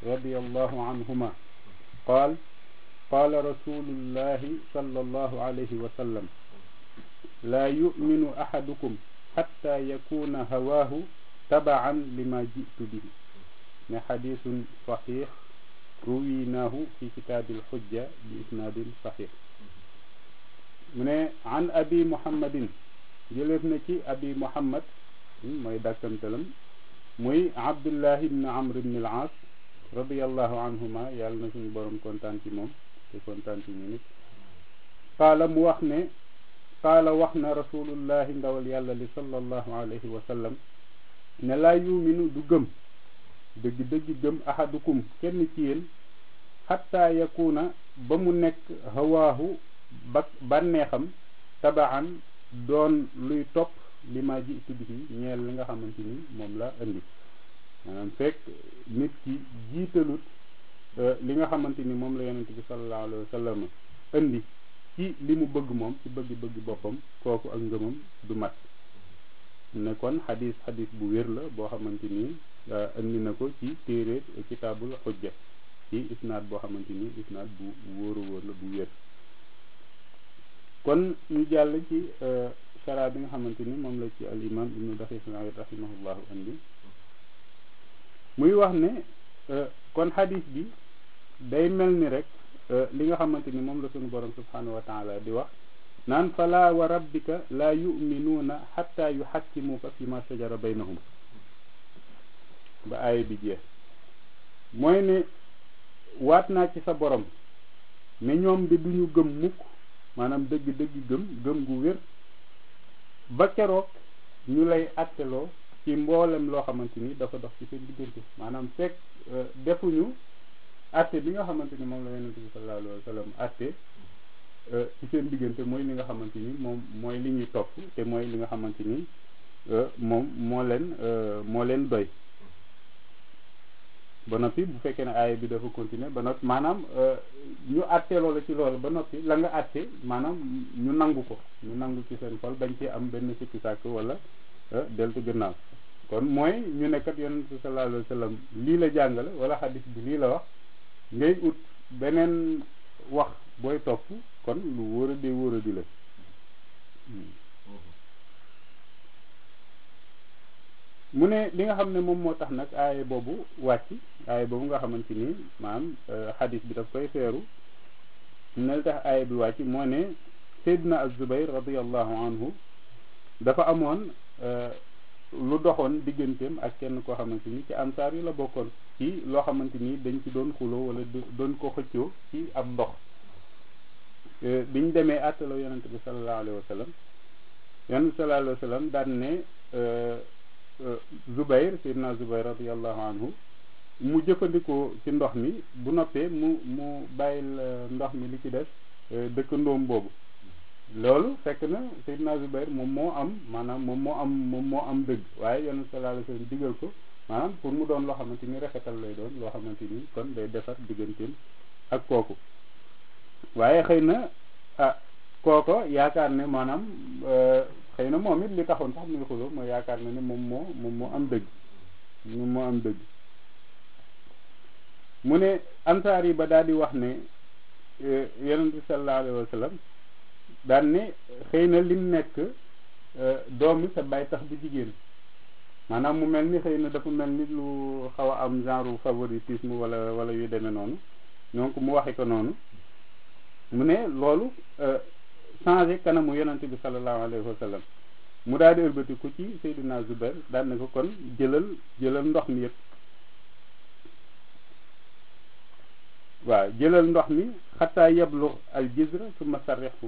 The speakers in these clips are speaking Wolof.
radiallahu anhuma qaal qaala rasulullahi sallallahu alayhi wa sallam laa yuminu ahadukum xatta yakuna hawaahu tabaan lima jitu bihi ne xadisun saxix ruwinaahu fi kitaabil xujja bi isnaadin saxix mu ne an abi muhammadin jëleef na ci abi muhammad mooy dàkkantalam muy abdullahi ibn amr ibn al aas radiallahu anhuma yàlla na suñu borom kontaan ci moom te kontaan ci ñu nit qaala mu wax ne qaala wax na rasulullahi ndawal yàlla li sallallahu alayhi wa sallam ne laa yuminu du gëm dëgg dëgg gëm ahadukum kenn ci yéen xatta yakuna ba mu nekk hawaahu ba bànneexam tabaan doon luy topp li ma jiitu bihi ñeel li nga xamante ni moom la indi maanaam fekk nit ki jiitalut li nga xamante ni moom la yonent bi sallallahu alayhi wa sallam indi ci li mu bëgg moom ci bëgg-bëgg boppam kooku ak ngëmam du mat ne kon xadis xadis bu wér la boo xamante ni indi na ko ci téere kitaabul xujja ci isnaad boo xamante ni isnaad bu wóor a wóor la bu wér kon ñu jàll ci chara bi nga xamante ni moom la ci al imam ibnu daqiq al-iid rahimahullahu andi muy wax ne kon xadis bi day mel ni rek li nga xamante ni moom la suñu borom subhanahu wa taala di wax naan fala wa rabbika laa yuminuuna xatta yuxakkimuuka fi ma shajara baynahum ba aaya bi jeex mooy ne waat naa ci sa borom ne ñoom de duñu gëm mukk maanaam dëgg dëgg gëm gëm gu wér ba keroog ñu lay atteloo ci mboolem loo xamante ni dafa dox ci seen diggante maanaam fekk defuñu atte bi nga xamante ni moom la yonente bi sallallahu alayhi wa sallam atte ci seen diggante mooy li nga xamante ni moom mooy li ñuy topp te mooy li nga xamante ni moom moo leen moo leen doy ba noppi bu fekkee ne aaya bi dafa continuer ba noppi maanaam ñu àttee loola ci loolu ba noppi la nga àtte maanaam ñu nangu ko ñu nangu ci seen xol bañ ci am benn sikki sàkk wala deltu gannaaw kon mooy ñu nekkat yonent bi sallallahu alayhi wa sallam lii la jàngale wala xadis bi lii la wax ngay ut beneen wax booy topp kon lu wóor a di wóor a di la mu ne li nga xam ne moom moo tax nag aaye boobu wàcc aaye boobu nga xamante ni maanaam xadis bi daf koy feeru ne li tax aaye bi wàcc moo ne Seydina Az-Zubayr radiallahu anhu dafa amoon lu doxoon digganteem ak kenn koo xamante ni ci ansaar yi la bokkoon ci loo xamante ni dañ ci doon xuloo wala doon ko xëccoo ci ab ndox biñ demee àttaloo yonente bi sallallahu alayhi wa sallam yonente bi sallallahu alayhi wa sallam daan ne Zubayr Seydina Zubayr radiallahu anhu mu jëfandikoo ci ndox mi bu noppee mu mu bàyyil ndox mi li ci des dëkkandoom boobu loolu fekk na Seydina Zubayr moom moo am maanaam moom moo am moom moo am dëgg waaye yonent sallallahu alayhi wasallam digal ko maanaam pour mu doon loo xamante ni rafetal lay doon loo xamante ni kon day defar digganteem ak kooku waaye xëy na ah kooko yaakaar ne maanaam xëy na moom it li taxoon sax muy xuloo mooy yaakaar na ne moom moo moom moo am dëgg moom moo am dëgg mu ne ansaar yi ba daal di wax ne yonent bi sallallahu alayhi wa sallam daan ne xëy na lim nekk doomi sa bay tax bu jigéen maanaam mu mel ni xëy na dafa mel ni lu xaw a am genre favoritisme wala wala yu demee noonu donc mu waxe ko noonu mu ne loolu changé kanamu yonante bi sallallahu alayhi wa sallam mu daal di ëlbatiku ci Seydina Zubair daan na ko kon jëlal jëlal ndox mi yëpp waaw jëlal ndox mi xataa yeblu al jizra summa sarrixu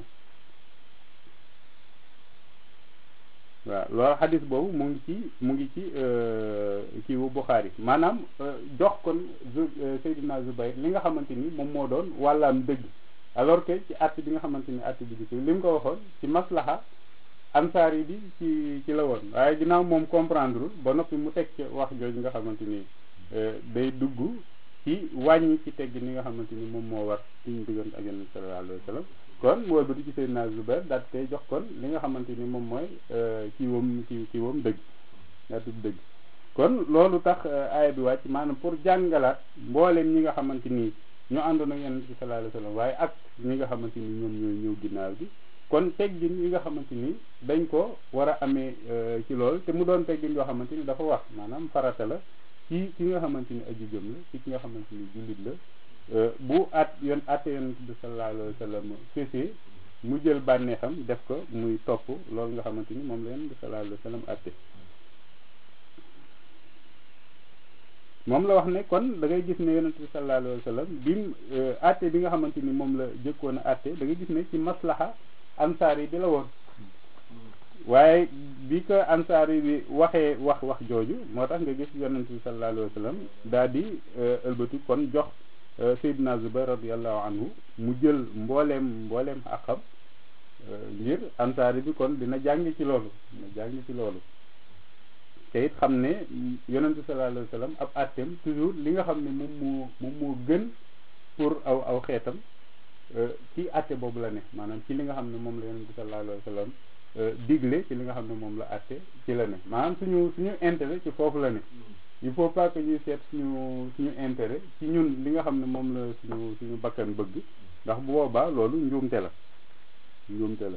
waaw loolu xadis boobu mu ngi ci mu ngi ci kii wu Buxaari maanaam jox kon Seydina Zubair li nga xamante ni moom moo doon wàllaam dëgg alors que ci att bi nga xamante ni att bi gis li mu ko waxoon ci maslaha ansaar yi bi ci ci la woon waaye ginnaaw moom comprendre ba noppi mu teg ci wax jooju nga xamante ni day dugg ci wàññi ci tegg ni nga xamante ni moom moo war suñu diggante ak yonent sallallahu alayhi wa sallam kon mu wëlbati ci Seydina Zubair daal koy jox kon li nga xamante ni moom mooy kii wam kii kii wam dëgg daa tudd dëgg kon loolu tax aaya bi wàcc maanaam pour jàngalaat mbooleem ñi nga xamante ni ñoo àndoon ak yonent bi sallallahu alayhi wasallam waaye ak ñi nga xamante ni ñoom ñooy ñëw ginnaaw bi kon teggin yi nga xamante ni dañ ko war a amee ci loolu te mu doon teggin yoo xamante ni dafa wax maanaam farata la ci ki nga xamante ni aju jëm la ci ki nga xamante ni jullit la bu at yon atte yonent bi sallallahu alayhi wasallam fesee mu jël bànneexam def ko muy topp loolu nga xamante ni moom la yonent bi sallallahu alayhi wasallam atte moom la wax ne kon da ngay gis ne yonent bi sallallahu alayhi wasallam bi mu atte bi nga xamante ni moom la jëkkoon a atte da ngay gis ne ci maslaha ansaar yi bi la woon waaye bi ko ansaar yi bi waxee wax wax jooju moo tax nga gis yonent bi sallallahu alayhi wasallam daal di ëlbati kon jox Seydina Zubayr radiyallahu anhu mu jël mbooleem mbooleem àqam ngir ansaar yi bi kon dina jàng ci loolu dina jàng ci loolu te it xam ne yonent bi sallallahu alayhi wasallam ab àtteem toujours li nga xam ne moom moo moom moo gën pour aw aw xeetam ci àtte boobu la ne maanaam ci li nga xam ne moom la yonent bi sallallahu alayhi wasallam digle ci li nga xam ne moom la àtte ci la ne maanaam suñu suñu intérêt ci foofu la ne il faut pas que ñuy seet suñu suñu intérêt ci ñun li nga xam ne moom la suñu suñu bakkan bëgg ndax bu boobaa loolu njuumte la njuumte la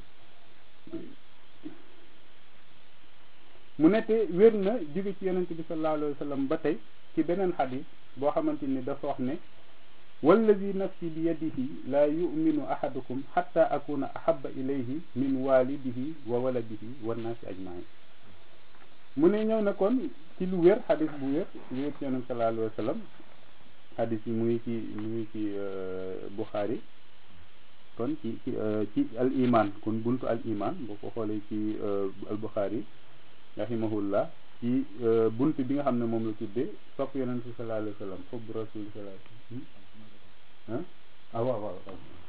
mu ne te wér na jóge ci yonent bi sallallahu alayhi wa sallam ba tey ci beneen xadis boo xamante ni dafa wax ne wallazi nafsi bi yadihi laa yuminu ahadukum xatta akuna ahaba ilayhi min walidihi wa waladihi wa naasi ajmain mu ne ñëw na kon ci lu wér xadis bu wér wér ci yonent sallallahu alayhi wa sallam xadis bi mu ngi ci mu ngi ci Buxaari kon ci ci ci al iman kon buntu al iman boo ko xoolee ci al Buxaari rahimahullah ci bunt bi nga xam ne moom la tuddee sopp yonent bi sallallahu alayhi wa sallam xubbu rasul sallallahu alayhi wa sallam ah waaw waaw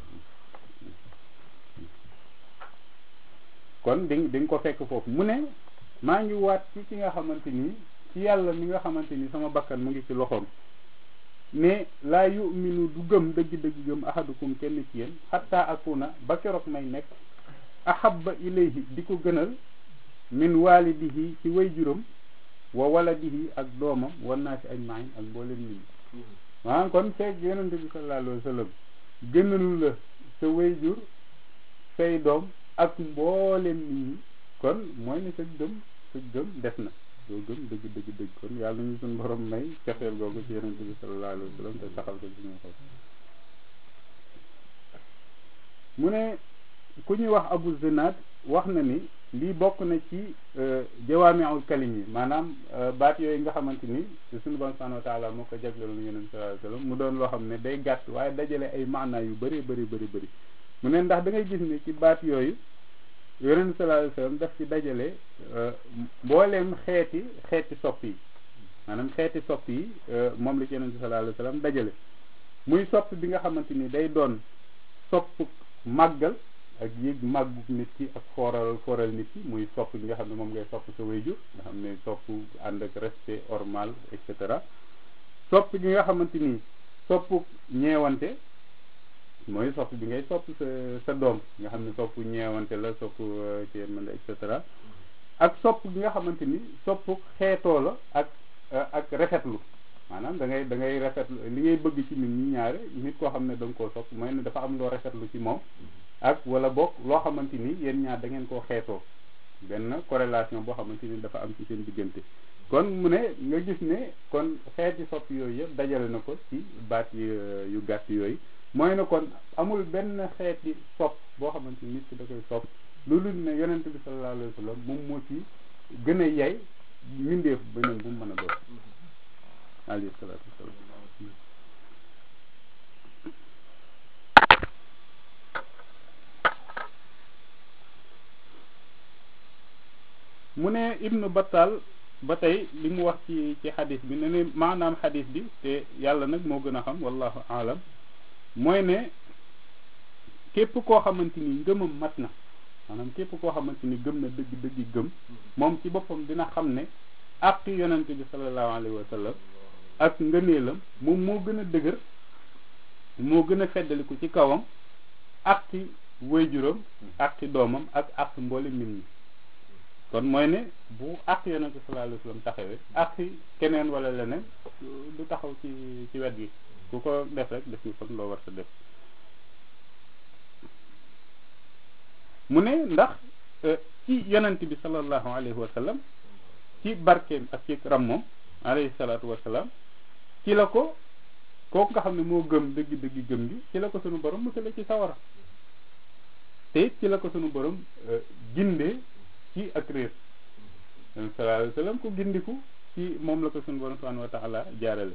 kon di di nga ko fekk foofu mu ne maa ngi waat ci ki nga xamante ni ci yàlla mi nga xamante ni sama bakkan mu ngi ci loxoom ne laa yuminu du gëm dëgg-dëgg gëm ahadukum kenn ci yéen xatta akuna ba keroog may nekk ahabba ilayhi di ko gënal min walidihi ci way juróom wa waladihi ak doomam wan naa si ajmain ak mboolem nit ñi maanaam kon fekk yonente bi sallallahu alayhi wa sallam gënalu la sa way jur say doom ak mboolem nit ñi kon mooy ne sa gëm sa gëm def na doo gëm dëgg dëgg dëgg kon yàlla ñu suñu borom may cafeel googu ci yonente bi sallallahu alayhi wa sallam te saxal ko ci ñu xol mu ne ku ñuy wax abu zinad wax na ni lii bokk na ci jawaamiul kalim yi maanaam baat yooyu nga xamante ni suñu bon subhanahu wa taala moo ko jagleeloon yonent sallallahu alayhi wasallam mu doon loo xam ne day gàtt waaye dajale ay maanaa yu bëri bëri bëri bëri mu ne ndax da ngay gis ne ci baat yooyu yonent sallallahu alayhi wasallam daf ci dajale mbooleem xeeti xeeti sopp yi maanaam xeeti sopp yi moom la ci yonent sallallahu alayhi wasallam dajale muy sopp bi nga xamante ni day doon sopp màggal ak yéeg màggu nit ki ak fooral fooral nit ki muy sopp bi nga xam ne moom ngay sopp sa wayjur nga xam ne sopp ànd ak respect normal et cetera sopp gi nga xamante ni sopp ñeewante mooy sopp bi ngay sopp sa sa doom nga xam ne sopp ñeewante la sopp ci mën et cetera ak sopp gi nga xamante ni sopp xeetoo la ak ak rafetlu maanaam da ngay da ngay rafetlu li ngay bëgg ci nit ñi ñaare nit koo xam ne da nga koo sopp mooy ne dafa am loo rafetlu ci moom ak wala bokk loo xamante ni yéen ñaar da ngeen koo xeetoo benn corrélation boo xamante ni dafa am ci seen diggante kon mu ne nga gis ne kon xeeti sopp yooyu yëpp dajale na ko ci baat yu gàtt yooyu mooy ne kon amul benn xeeti sopp boo xamante ni nit ki da koy sopp loolu ne yonent bi sallallahu alayhi wa sallam moom moo ci gën a yey mbindeef beneen bu mu mën a doon alayhi salaatu wasalaam mu ne ibnu battal ba tey li mu wax ci ci xadis bi ne ne maanaam xadis bi te yàlla nag moo gën a xam wallahu alam mooy ne képp koo xamante ni ngëmam mat na maanaam képp koo xamante ni gëm na dëgg dëgg gëm moom ci boppam dina xam ne àq yonente bi sallallahu alayhi wa sallam ak ngëneelam moom moo gën a dëgër moo gën a feddaliku ci kawam àqi waajuram àqi doomam ak àq mboole nit ñi kon mooy ne bu ak yonent bi sallallahu alayhi wasallam taxawee ak keneen wala leneen du taxaw ci ci wet gi ku ko def rek def nga kon loo war sa def mu ne ndax ci yonent bi sallallahu alayhi wa sallam ci barkeem ak ci rammoom alayhi salaatu wa salaam ci la ko kooku nga xam ne moo gëm dëgg dëgg gëm gi ci la ko sunu borom musale ci sawara te it ci la ko sunu borom gindee ci ak réer sallallahu alayhi wa sallam ku gindiku ci moom la ko sunu borom subhanahu wa taala jaarale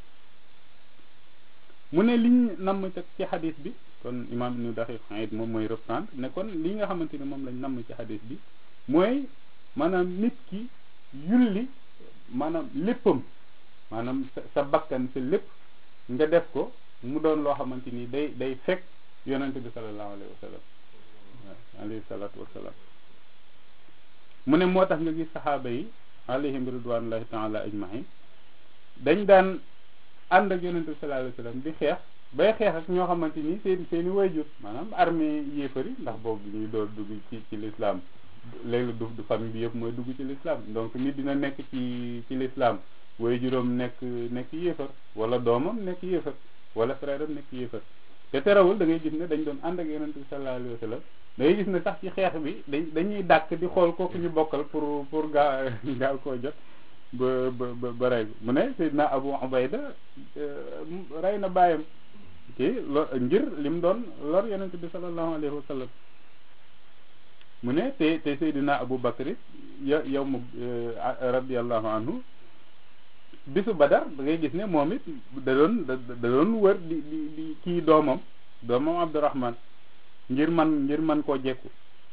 mu ne liñ namm ca ci xadis bi kon imam ibnu daqiq xaid moom mooy reprendre ne kon li nga xamante ni moom lañ namm ci xadis bi mooy maanaam nit ki yulli maanaam léppam maanaam sa sa bakkan sa lépp nga def ko mu doon loo xamante ni day day fekk yonente bi sallallahu alayhi wa sallam alayhi salatu wasalaam mu ne moo tax nga gis saxaaba yi alayhim ridwanullahi taala ajmain dañ daan ànd ak yonente bi sallallahu alayhi wa sallam di xeex bay xeex ak ñoo xamante ni seen seen i wayjur maanaam armée yéefari ndax boobu ñuy door dugg ci ci l'islam léegi du du famille bi yëpp mooy dugg ci l'islam donc nit dina nekk ci ci l'islam wayjuram nekk nekk yéefar wala doomam nekk yéefar wala frère am nekk yéefar te terewul da ngay gis ne dañ doon ànd ak yonente bi sallallahu alayhi wa sallam da ngay gis ne sax ci xeex bi dañ dañuy dàkk di xool kooku ñu bokkal pour pour gaa gaaw koo jot ba ba ba rey mu ne Seydina Abu Ubayda rey na bàyyam kii lo ngir lim doon lor yonente bi sallallahu alayhi wa sallam mu ne te te Seydina Abu Bakr ya yow mu radiallahu anhu bisu Badar da ngay gis ne moom it da doon da doon wër di di di kii doomam doomam Abdurahman ngir man ngir man koo jekku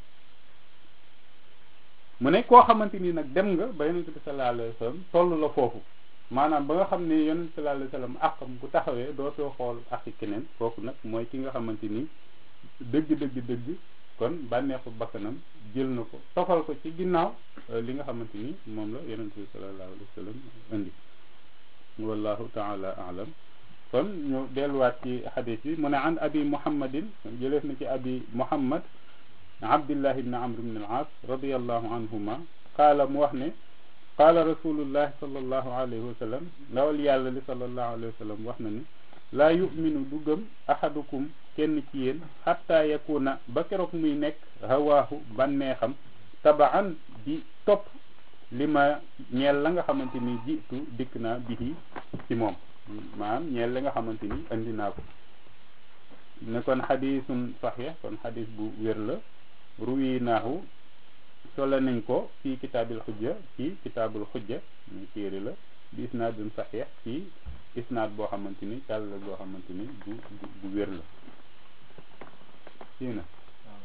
mu ne koo xamante ni nag dem nga ba yonente bi sallallahu alayhi wa sallam toll la foofu maanaam ba nga xam ne yonente bi sallallahu alayhi wa sallam àqam bu taxawee dootoo xool aqi keneen kooku nag mooy ki nga xamante ni dëgg dëgg dëgg kon bànneexu bakkanam jël na ko tofal ko ci ginnaaw li nga xamante ni moom la yonente bi sallallahu alayhi wa sallam indi wallahu taala alam kon ñu delluwaat ci xadis bi mu ne an abi muhammadin jëleef na ci abi muhammad abdillah ibn amr ibn al-aas radiallahu anhuma qaala mu wax ne qaala rasulullahi sallallahu alayhi wa sallam ndawal yàlla li sallallahu alayhi wa sallam wax na ni laa yuminu du gëm ahadukum kenn ci yéen xatta yakuna ba keroog muy nekk hawaahu bànneexam tabaan di topp li ma ñeel la nga xamante ni jiitu dikk naa bihi ci moom maanaam ñeel la nga xamante ni andi naa ko ne kon xadisun saxiix kon xadis bu wér la ruwinaahu solo nañ ko ci kitaabil xujja ci kitaabul xujja muy téere la bi isnaadun saxiix ci isnaad boo xamante ni càll la boo xamante ni bu bu wér la sii na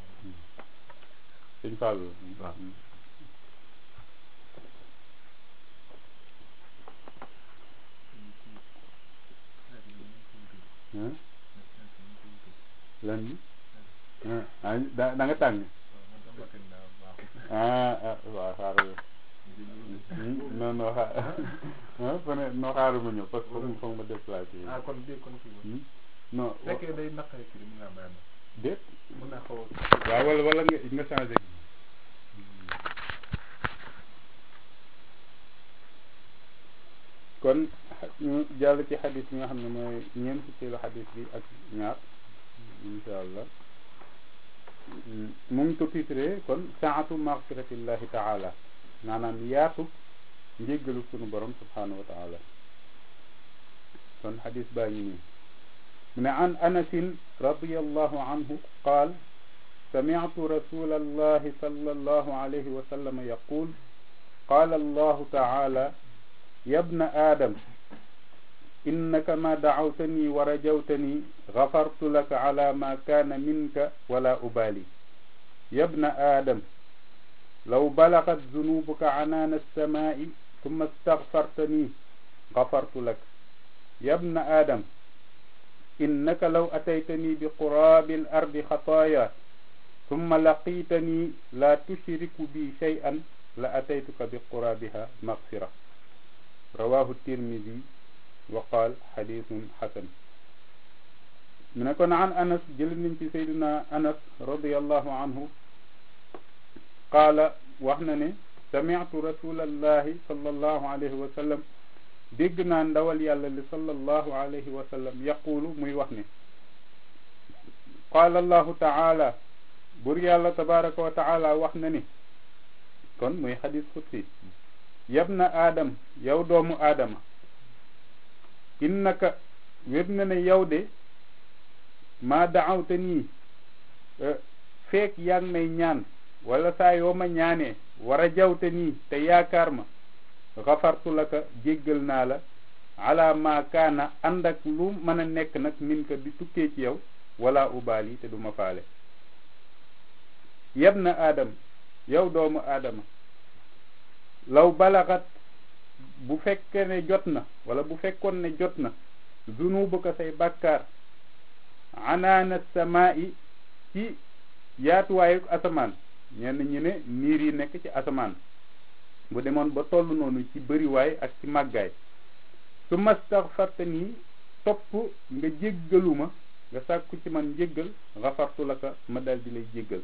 sëñ Fall lan bi ah da da nga tàng ah ah waaw xaaral non non xaar fa ne non xaaral ma ñëw parce que foog foog ma déplacé ah kon bii kon kii non fekkee day naqari kii mun naa bàyyi déet mun naa xaw waaw wala wala nga nga changé kon ñu jàll ci xadis bi nga xam ne mooy ñeent fukkeelu xadis bi ak ñaar insha allah mu ngi ko titré kon saatu magfiratillahi taala maanaam yaatu njéggalu sunu borom subhanahu wa taala kon xadis baa ngi nii mu ne an anasin radiallahu anhu qaal سمعت رسول الله صلى الله عليه وسلم يقول قال الله تعالى يا ابن آدم إنك ما دعوتني ورجوتني غفرت لك على ما كان منك ولا أبالي يا ابن آدم لو بلغت ذنوبك عنان السماء ثم استغفرتني غفرت لك يا ابن آدم إنك لو أتيتني بقراب الأرض خطايا ثم لقيتني لا تشرك بي شيئا لأتيتك بقرابها مغفرة رواه الترمذي وقال حديث حسن من كان عن أنس جل من سيدنا أنس رضي الله عنه قال وحنا sami'tu rasulallahi sallallahu alayhi wa sallam dégg naa ndawal yàlla li sallallahu alayhi wa sallam yaqulu muy wax ne qaala allahu taala bur yàlla tabaraka wa taala wax na ni kon muy xadis xutsi yab na aadam yow doomu aadama innaka wér na ne yow de maa daawte nii feek yaa ngi may ñaan wala saa yoo ma ñaanee war a jawte nii te yaakaar ma xafartu la ka jéggal naa la ala ma kaana ànd ak lu mën a nekk nag min ka di tukkee ci yow wala ubaali te duma faale yab na aadam yow doomu aadama law balaxat bu fekkee ne jot na wala bu fekkoon ne jot na zunubuka say bàkkaar anaana samaa'i ci yaatuwaayu asamaan ñenn ñi ne niir yi nekk ci asamaan bu demoon ba toll noonu ci bëriwaay ak ci màggaay su mastaxfarta nii topp nga jéggaluma nga sàkku ci man jéggal xafartu la ka ma dal di lay jéggal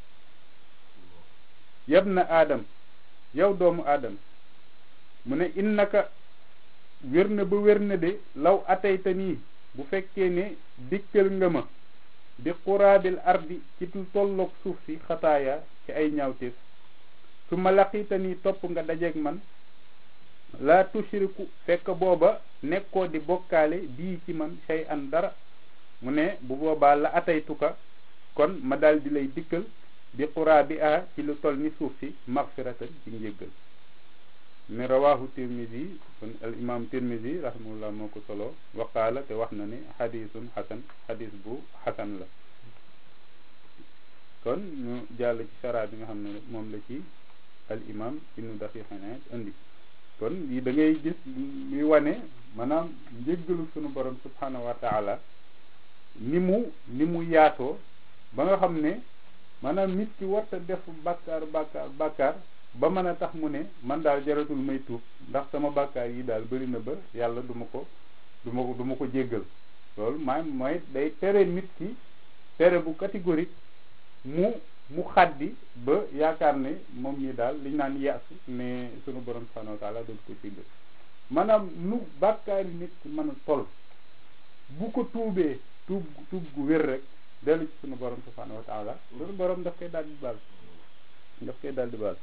yab na aadam yow doomu aadam mu ne innaka wér na ba wér na de law atayta nii bu fekkee ne dikkal nga ma bi quraabil ardi ci tolloog suuf si xataaya ci ay ñaawteef su ma laqiita nii topp nga dajeeg man laa tushriku fekk booba nekkoo di bokkaale bii ci man shay an dara mu ne bu boobaa la ataytuka kon ma daal di lay dikkal bi quraabi a ci lu toll ni suuf si magfiratan ci njéggal ne rawahu tirmidi kon al imam tirmidi rahimahullah moo ko solo waqaala te wax na ne xadisun xasan xadis bu xasan la kon ñu jàll ci sara bi nga xam ne moom la ci al imam ibnu daqiqane indi kon lii da ngay gis luy wane maanaam njéggalu sunu borom subhanahu wa taala ni mu ni mu yaatoo ba nga xam ne maanaam nit ki warta def bàkkaar bàkkaar bàkkaar ba mën a tax mu ne man daal jaratul may tuub ndax sama bàkkaar yi daal bëri na ba yàlla du ma ko du ma ko du ma ko jéggal loolu maanaam mooy day tere nit ki tere bu catégorique mu mu xaddi ba yaakaar ne moom ñi daal liñ naan yaasu ne sunu borom subhanahu wa taala dootu ko jéggal maanaam nu bàkkaar yi nit ki mën a toll bu ko tuubee tuub tuub gu wér rek dellu ci sunu borom subhanahu wa taala sunu borom daf koy daal di baal daf koy daal di baal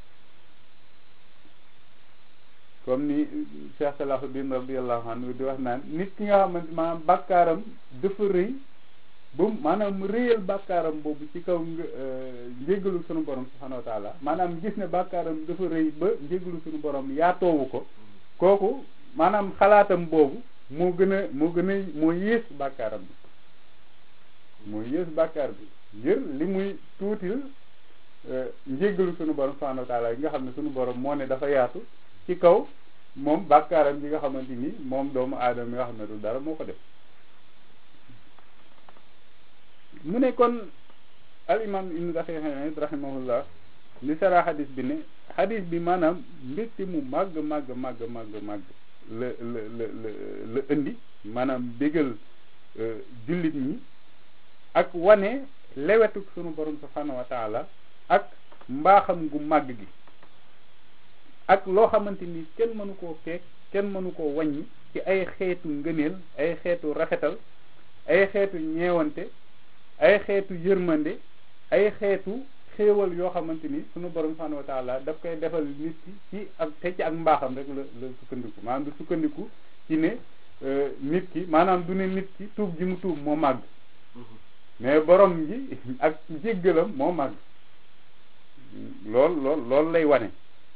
comme ni Cheikh Salahuddin radiyallahu anhu di wax naan nit ki nga xamante maanaam bàkkaaram dafa rëy ba maanaam mu rëyal bàkkaaram boobu ci kaw njéggalu sunu borom subhanahu wa taala maanaam gis ne bàkkaaram dafa rëy ba njéggalu sunu borom yaatoowu ko kooku maanaam xalaatam boobu moo gën a moo gën a moo yées bàkkaaram bi moo yées bàkkaar bi ngir li muy tuutil njéggalu sunu borom subhanahu wa taala yi nga xam ne sunu borom moo ne dafa yaatu ci kaw moom bàkkaaram bi nga xamante ni moom doomu aadama yi nga xam ne du dara moo ko def mu ne kon al imam ibnu daqiq rahimahullah li sara xadis bi ne xadis bi maanaam mbégte mu màgg màgg màgg màgg màgg la la la la la indi maanaam bégal jullit ñi ak wane lewetuk sunu borom subhanahu wa taala ak mbaaxam gu màgg gi ak loo xamante ni kenn mënu koo keek kenn mënu koo wàññi ci ay xeetu ngëneel ay xeetu rafetal ay xeetu ñeewante ay xeetu yërmande ay xeetu xéewal yoo xamante ni sunu borom subhanahu wa taala daf koy defal nit ki ci ak te ci ak mbaaxam rek la la sukkandiku maanaam du sukkandiku ci ne nit ki maanaam du ne nit ki tuub ji mu tuub moo màgg mais borom ji ak jéggalam moo màgg lool lool loolu lay wane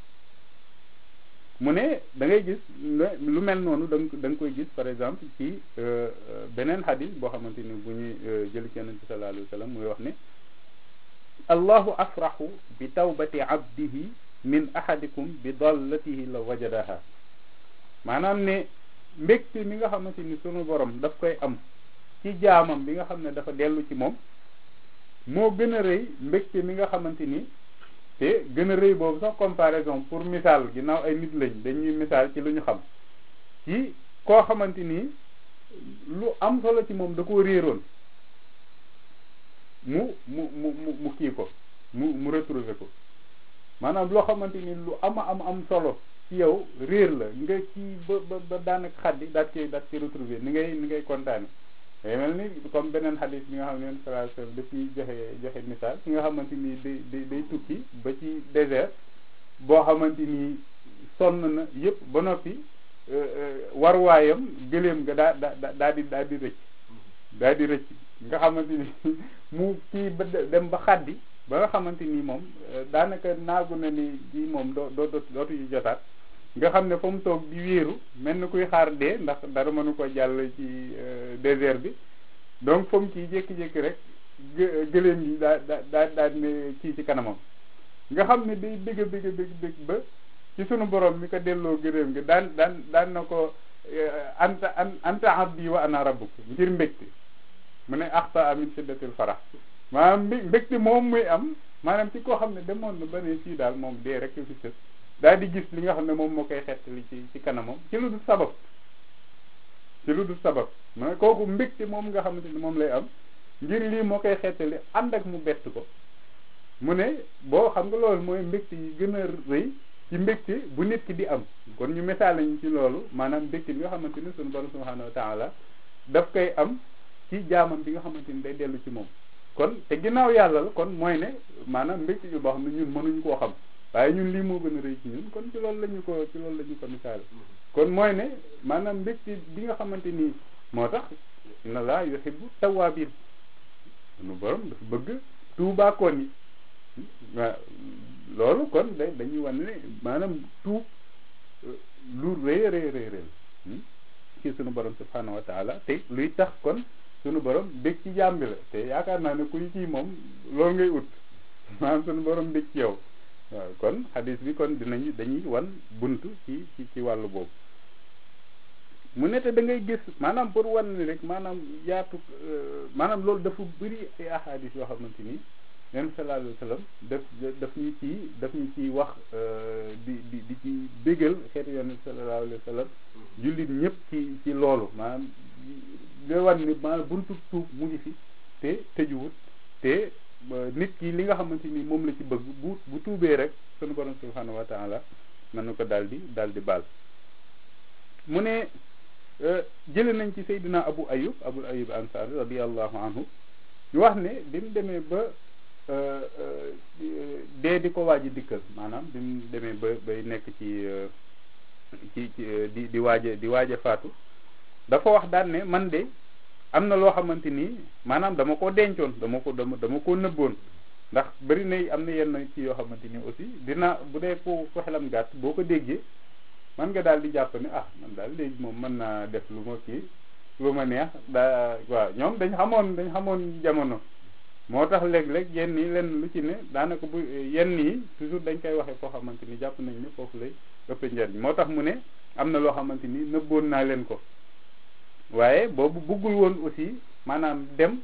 mu ne da ngay gis lu mel noonu da nga da nga koy gis par exemple ci beneen xadis boo xamante ni bu ñuy jël ci yonent bi sallallahu alayhi wa sallam muy wax ne allahu afraxu bi tawbati abdihi min ahadikum bi dallatihi la wajadaha maanaam ne mbégte mi nga xamante ni sunu borom daf koy am ci jaamam bi nga xam ne dafa dellu ci moom moo gën a rëy mbégte mi nga xamante ni te gën a rëy boobu sax comparaison pour misaal ginnaaw ay nit lañ dañuy misaal ci lu ñu xam ci koo xamante ni lu am solo ci moom da koo réeroon mu mu mu mu kii ko mu mu retrouver ko maanaam loo xamante ni lu ama am am solo ci yow réer la nga ci ba ba ba daanaka xaddi daat koy daat koy retrouver ni ngay ni ngay kontaane day mel ni comme beneen xadis bi nga xam ne sallallahu alayhi wasallam daf ciy joxe joxe misaal ki nga xamante ni day day day tukki ba ci désert boo xamante ni sonn na yëpp ba noppi warwaayam gëléem nga daa daa daa di daa di rëcc daa di rëcc nga xamante ni mu kii ba dem ba xaddi ba nga xamante ni moom daanaka naagu na ni kii moom doo doo dootu yu jotaat nga xam ne fa mu toog di wéeru mel ni kuy xaar dee ndax dara mënu ko jàll ci désert bi donc fa mu kii jékki-jékki rek gë gëléem yi daa daa daa daa ne kii ci kanamam nga xam ne day bëgg bëgg bëgg bëgg ba ci sunu borom mi ko delloo gëléem gi daan daan daan na ko anta anta abdi wa ana rabbuk ngir mbégte mu ne axta amin shiddatil farax maanaam mbi mbégte moom muy am maanaam ci koo xam ne demoon na ba ne fii daal moom dee rek fi sës daal di gis li nga xam ne moom moo koy xettali ci ci kanamam ci lu dul sabab ci lu dul sabab ma kooku mbégte moom nga xamante ni moom lay am ngir lii moo koy xettali ànd ak mu bett ko mu ne boo xam nga loolu mooy mbégte yi gën a rëy ci mbégte bu nit ki di am kon ñu misaal lañu ci loolu maanaam mbégte bi nga xamante ni sunu borom subhanahu wa taala daf koy am ci jaamam bi nga xamante ni day dellu ci moom kon te ginnaaw yàlla la kon mooy ne maanaam mbégte bi boo xam ne ñun mënuñ koo xam waaye ñun lii moo gën a rëy ci ñun kon ci loolu la ñu ko ci loolu la ñu ko misaal kon mooy ne maanaam mbégte bi nga xamante ni moo tax inna laa yuhibbu tawwaabin sunu borom dafa bëgg tuubaakoon yi waaw loolu kon da dañuy wan ne maanaam tuub lu rëy rëy rëy rëy ci sunu borom subhanahu wa taala te luy tax kon sunu borom bég ci jaam bi la te yaakaar naa ne kuy kii moom loolu ngay ut maanaam sunu borom bég ci yow waaw kon xadis bi kon dinañu dañuy wan buntu ci ci ci wàllu boobu mu ne te da ngay gis maanaam pour wan ni rek maanaam yaatu maanaam loolu dafa bëri ay ahadis yoo xamante ni leen sallallahu alayhi wa sallam daf daf ñu ci daf ñu ciy wax di di di ci bégal xeetu yonent sallallahu alayhi wa sallam jullit ñëpp ci ci loolu maanaam da wan ni maanaam buntu tuub mu ngi fi te tëjuwut te nit ki li nga xamante ni moom la ci bëgg bu bu tuubee rek sunu borom subhanahu wa taala mën na ko daal di daal di baal mu ne jële nañ ci Seydina Abu Ayub Abu Ayub Ansari radiallahu anhu ñu wax ne bi mu demee ba dee di ko waaji dikkal maanaam bi mu demee ba bay nekk ci ci ci di di waaje di waaje faatu dafa wax daan ne man de am na loo xamante ni maanaam dama ko dencoon dama ko dama dama ko nëbboon ndax bari na am na yenn ci yoo xamante ni aussi dina bu dee ku ku xelam gàtt boo ko déggee man nga daal di jàpp ne ah man daal léegi moom mën naa def lu ma kii lu ma neex daa waaw ñoom dañ xamoon dañ xamoon jamono moo tax léeg-léeg yenn yi lenn lu ci ne daanaka bu yenn yi toujours dañ koy waxee foo xamante ni jàpp nañ ne foofu lay ëpp njariñ moo tax mu ne am na loo xamante ni nëbboon naa leen ko waaye boobu buggul woon aussi maanaam dem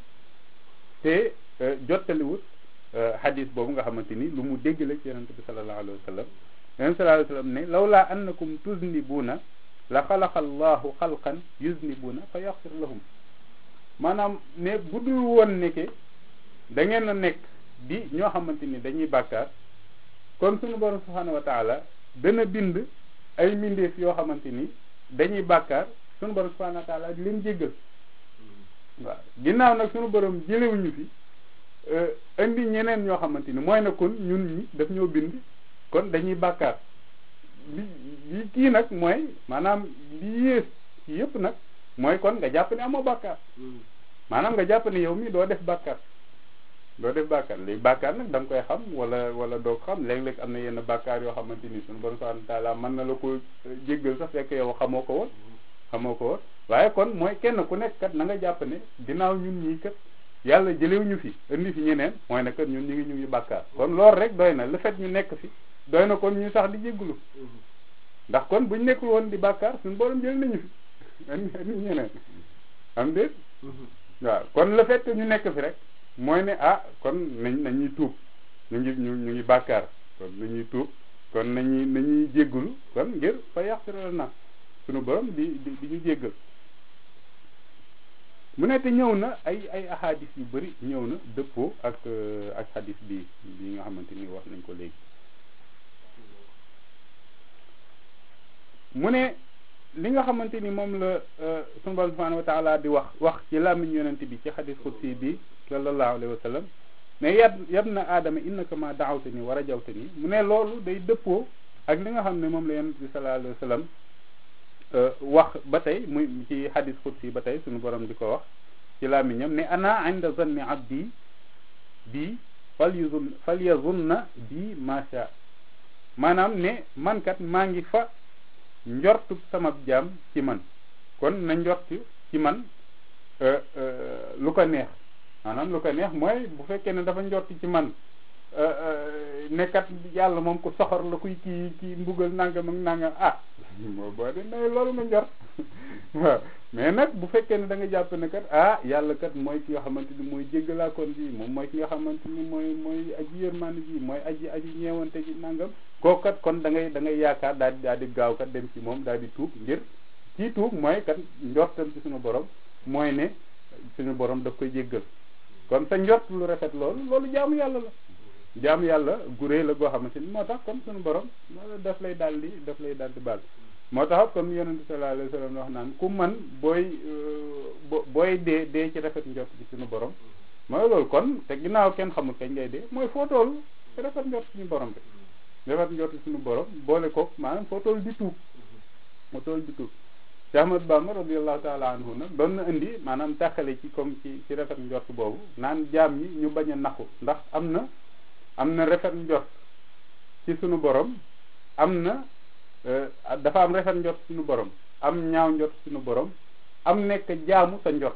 te jottaliwut hadis boobu nga xamante ni lu mu dégg la ci yonente bi sallallahu alayhi wa sallam yonente sallallahu alayhi wa sallam ne lawlaa annakum tuznibuuna la xalaqa allahu xalqan yuznibuuna fa yaxfir lahum maanaam ne bu dul woon nekke da ngeen a nekk di ñoo xamante ni dañuy bàkkaar kon suñu borom subhanahu wa taala dana bind ay mbindeef yoo xamante ni dañuy bàkkaar suñu borom subhanahu wa taala di leen jéggal waaw ginnaaw nag suñu borom jëlewuñu fi indi ñeneen ñoo xamante ni mooy na kon ñun ñi daf ñoo bind kon dañuy bàkkaar li li kii nag mooy maanaam li yées ci yëpp nag mooy kon nga jàpp ne amoo bàkkaar maanaam nga jàpp ne yow mi doo def bàkkaar doo def bàkkaar léegi bàkkaar nag da nga koy xam wala wala doo ko xam léeg-léeg am na yenn bàkkaar yoo xamante ni suñu borom subhanahu wa taala mën na la ko jéggal sax fekk yow xamoo ko woon xamoo ko woon waaye kon mooy kenn ku nekk kat na nga jàpp ne ginnaaw ñun ñii kat yàlla jëlewuñu fi indi fi ñeneen mooy ne kat ñun ñu ngi ñu ngi bàkkaar kon loolu rek doy na le fait ñu nekk fi doy na kon ñu sax di jégglu ndax kon buñ nekkul woon di bàkkaar suñu borom jël nañu fi indi indi ñeneen am déet waaw kon le fait que ñu nekk fi rek mooy ne ah kon nañ nañuy tuub ñu ngi ñu ñu ngi bàkkaar kon nañuy tuub kon nañuy nañuy jéggulu kon ngir fa yaxfira na suñu borom di di di ñu jéggal mu ne te ñëw na ay ay ahadis yu bëri ñëw na dëppoo ak ak hadis bi bi nga xamante ni wax nañ ko léegi mu ne li nga xamante ni moom la sunu borom subhanahu wa taala di wax wax ci làmmiñ yonent bi ci xadis xudsi bi sallallahu alayhi wa sallam ne yab yab na aadama innaka ma daawte ni war a jawte ni mu ne loolu day dëppoo ak li nga xam ne moom la yonent bi sallallahu alayhi wa sallam wax ba tey muy ci xadis xudsi ba tey sunu borom di ko wax ci làmmiñam ne ana inda zanni abdi bi fal yuzun fal yazunna bi macha maanaam ne mankat maa ngi fa njortu sama jaam ci man kon na njort ci man lu ko neex maanaam lu ko neex mooy bu fekkee ne dafa njort ci man nekkat yàlla moom ku soxor la kuy kii kii mbugal nangam ak nangam ah moo boo de nay loolu nga njort waaw mais nag bu fekkee ne da nga jàpp ne kat ah yàlla kat mooy ki nga xamante ni mooy jéggalaakoon bi moom mooy ki nga xamante ni mooy mooy aji yërmande ji mooy aji aji ñeewante ji nangam kooku kat kon da ngay da ngay yaakaar daal di daal di gaaw kat dem ci moom daal di tuub ngir kii tuub mooy kat njortam ci suñu borom mooy ne suñu borom daf koy jéggal kon sa njort lu rafet loolu loolu jaamu yàlla la jaamu yàlla gu réy la goo xamante ni moo tax kon suñu borom daf lay daal di daf lay daal di baal moo tax comme yonente sallallahu alayhi wa sallam wax naan ku man booy booy dee dee ci rafet njort ci suñu borom mooy loolu kon te ginnaaw kenn xamul kañ ngay dee mooy foo toll ci rafet njort suñu borom bi rafet njort suñu borom boole ko maanaam foo toll di tuub foo toll di tuub Cheikh Ahmad Bamba radiallahu taala anhu nag doon na indi maanaam tàqale ci comme ci ci rafet njort boobu naan jaam ñi ñu bañ a naxu ndax am na am na rafet njort ci suñu borom am na dafa am rafet njort suñu borom am ñaaw njort suñu borom am nekk jaamu sa njort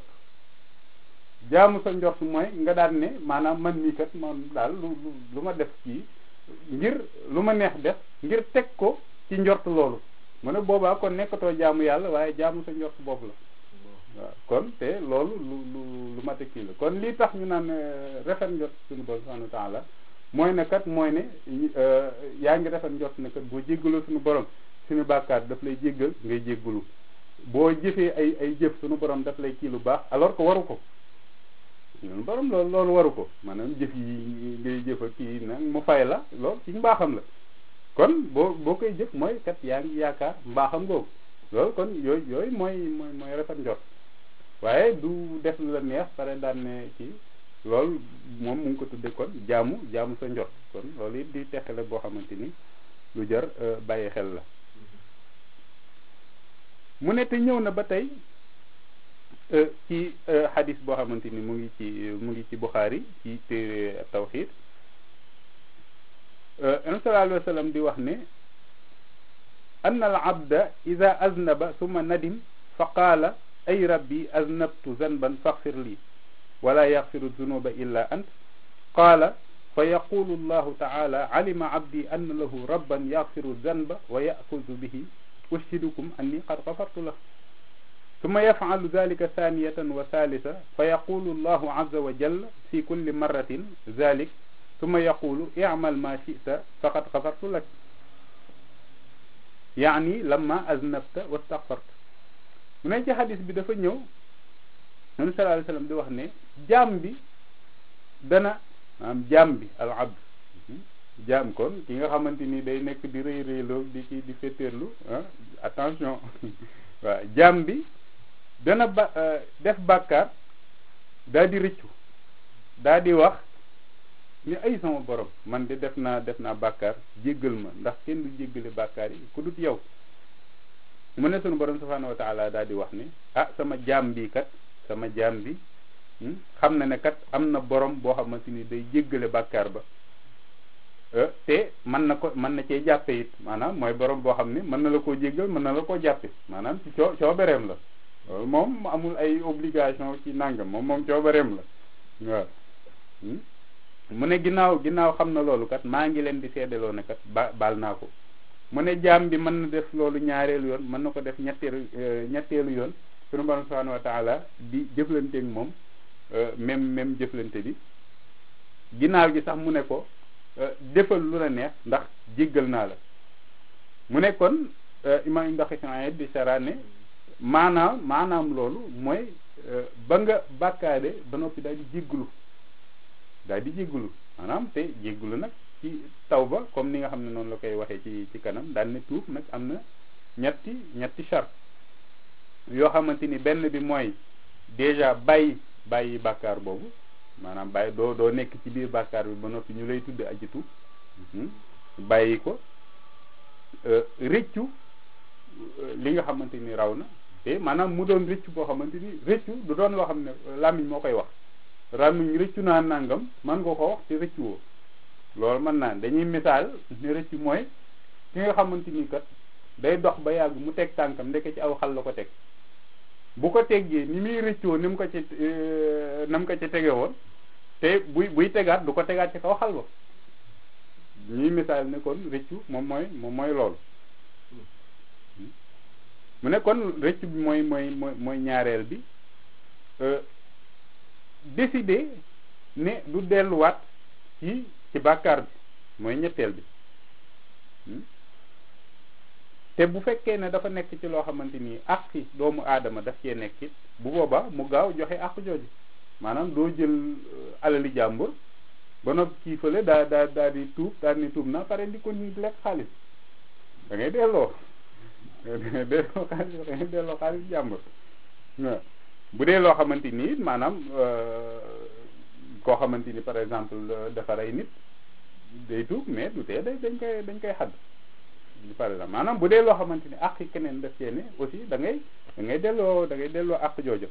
jaamu sa njort mooy nga daan ne maanaam man mii kat man daal lu lu ma def kii ngir lu ma neex def ngir teg ko ci njort loolu mu ne boobaa kon nekkatoo jaamu yàlla waaye jaamu sa njort bopp la waaw kon te loolu lu lu lu mate kii la kon lii tax ñu naan rafet njort suñu borom subhanahu wa taala mooy ne kat mooy ne yaa ngi rafet njort ne kat boo jéggaloo suñu borom suñu bàkkaar daf lay jéggal ngay jéggalu boo jëfee ay ay jëf suñu borom daf lay kii lu baax alors que waru ko suñu borom loolu loolu waru ko maanaam jëf yi ngay jëfa kii nag mu fay la loolu ci mbaaxam la kon boo boo koy jëf mooy kat yaa ngi yaakaar mbaaxam googu loolu kon yooyu yooyu mooy mooy mooy rafet njort waaye du def lu la neex pare daan ne kii loolu moom mu ngi ko tudde kon jaamu jaamu sa njort kon loolu it di texale boo xamante ni lu jar bàyyi xel la mu ne te ñëw na ba tey ci xadis boo xamante ni mu ngi ci mu ngi ci Buxaari ci téere tawxid an sallallahu alayhi wa sallam di wax ne an al abda ida aznaba summa nadim fa qaala ay rabbi aznabtu zanban faxfir lii wala yaxfiru zunuba illa ant qaala fa yaqulu allahu taala alima abdi anna lahu rabban yaxfiru zanba wa yaxuzu bihi ushidukum anni qad gafartu lah ثم يفعل ذلك ثانية وثالثة فيقول الله عز وجل في كل مرة ذلك ثم يقول اعمل ما شئت فقد غفرت لك يعني لما أذنبت واستغفرت mu ne ci xadis bi dafa ñëw nabi sallallahu alayhi wasallam di wax ne jaam bi dana maanaam jaam bi al abd jaam kon ki nga xamante ni day nekk di rëy rëyloo di ci di féeteerlu attention waaw jaam bi dana ba def bàkkaar daa di rëccu daa di wax ni ay sama borom man de def naa def naa bàkkaar jéggal ma ndax kenn du jéggale bàkkaar yi ku dut yow mu ne sunu borom subhanahu wa taala daal di wax ni ah sama jaam bi kat sama jaam bi xam na ne kat am na borom boo xamante ni day jéggale bàkkaar ba te mën na ko mën na cee jàppe it maanaam mooy borom boo xam ne mën na la koo jéggal mën na la koo jàppe maanaam ci coo coobareem la loolu moom amul ay obligation ci nangam moom moom coobareem la waaw mu ne ginnaaw ginnaaw xam na loolu kat maa ngi leen di seedaloo ne kat ba baal naa ko mu ne jaam bi mën na def loolu ñaareelu yoon mën na ko def ñetteelu ñetteelu yoon sunu borom subhanahu wa taala di jëflanteeg moom même même jëflante bi ginnaaw gi sax mu ne ko defal lu la neex ndax jéggal naa la mu ne kon imam ndox di sara ne maanaam maanaam loolu mooy ba nga bàkkaade ba noppi daal di jéggulu daal di jéggulu maanaam te jéggulu nag ci taw ba comme ni nga xam ne noonu la koy waxee ci ci kanam daal ne tuub nag am na ñetti ñetti charte yoo xamante ni benn bi mooy déjà bàyyi bàyyi bàkkaar boobu maanaam bàyyi doo doo nekk ci biir bàkkaar bi ba noppi ñu lay tudde ajitu bàyyi ko rëccu li nga xamante ni raw na te maanaam mu doon rëccu boo xamante ni rëccu du doon loo xam ne làmmiñ moo koy wax làmmiñ rëccu naa nangam man nga ko wax te rëccu woo loolu mën naa dañuy misaal ne rëccu mooy ki nga xamante ni kat day dox ba yàgg mu teg tànkam ndeke ci aw xal la ko teg bu ko teggee ni muy rëccoo ni mu ko ci na mu ko ci tege woon te buy buy tegaat du ko tegaat ci kaw xal ba ñuy misaal ne kon rëccu moom mooy moom mooy loolu mu ne kon rëccu bi mooy mooy mooy mooy ñaareel bi décider ne du delluwaat ci ci bàkkaar bi mooy ñetteel bi te bu fekkee ne dafa nekk ci loo xamante ni àqi doomu aadama daf cee nekk it bu boobaa mu gaaw joxe àq jooju maanaam doo jël alali jàmbur ba noppi kii fële daa daa daa di tuub daal ni tuub na pare di ko ni lekk xaalis da ngay delloo da ngay delloo xaalis da ngay delloo xaalis jàmbur waaw bu dee loo xamante ni it maanaam koo xamante ni par exemple dafa rey nit day tuub mais du tee day dañ koy dañ koy xadd par exemple maanaam bu dee loo xamante ni àq keneen daf cee ne aussi da ngay da ngay delloo da ngay delloo àq jooju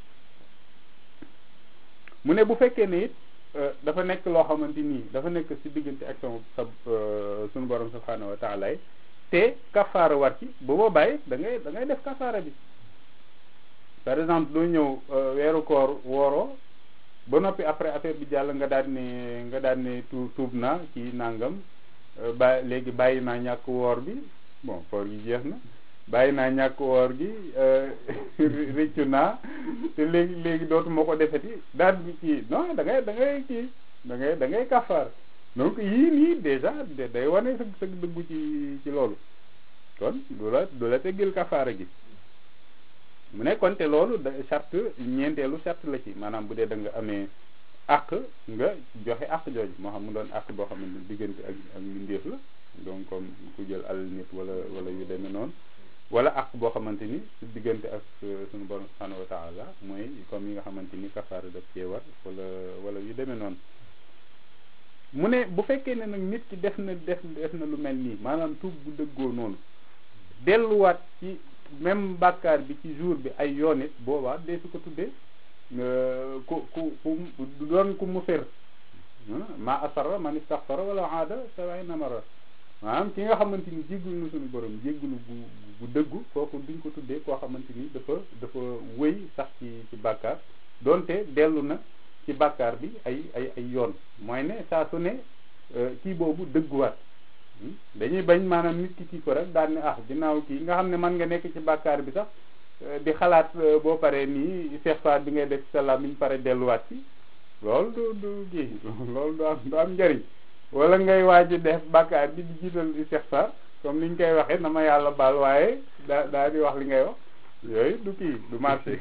mu ne bu fekkee ne it dafa nekk loo xamante ni dafa nekk ci diggante ak sama sa sunu borom subhanahu wa taala te kafaara war ci bu boobaay da ngay da ngay def kafaara bi par exemple doo ñëw weeru koor wooroo ba noppi après affaire bi jàll nga daan ne nga daan ne tuub tuub naa ci nangam ba léegi bàyyi naa ñàkk woor bi bon koor gi jeex na bàyyi naa ñàkk woor gi rëccu naa te léegi léegi dootuma ko defeti daal bi kii non da ngay da ngay kii da ngay da ngay kafaar donc yii nii déjà day wane sa sa dëggu ci ci loolu kon du la du la teggil kafaara gi mu ne kon te loolu da charte ñeenteelu charte la ci maanaam bu dee da nga amee àq nga joxe àq jooju moo xam mu doon àq boo xam ne diggante ak ak mbindeef la donc comme ku jël alal nit wala wala yu demee noonu wala àq boo xamante ni su diggante ak suñu borom subhanahu wa taala mooy comme yi nga xamante ni kafaara daf cee war wala wala yu demee noonu mu ne bu fekkee ne nag nit ki def na def def na lu mel nii maanaam tuub bu dëggoo noonu delluwaat ci même bàkkaar bi ci jour bi ay yoon it boobaa dee su ko tuddee ku ku ku doon ku mu fër ma asarra man istaxfara wala aada sabay namara maanaam ki nga xamante ni jéggul na suñu borom jéggulu bu bu dëggu kooku duñ ko tuddee koo xamante ni dafa dafa wëy sax ci ci bàkkaar donte dellu na ci bàkkaar bi ay ay ay yoon mooy ne saa su ne kii boobu dëgguwaat dañuy bañ maanaam nit ki kii ko rek daal ne ah ginnaaw kii nga xam ne mën nga nekk ci bàkkaar bi sax di xalaat boo paree nii istighfar bi ngay def sa làmmiñ pare delluwaat ci loolu du du kii loolu du am du am njëriñ wala ngay waaj def bàkkaar bi di jiital istighfar comme niñ koy waxee na ma yàlla baal waaye daa daa di wax li ngay wax yooyu du kii du marché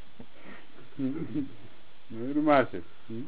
yooyu du marché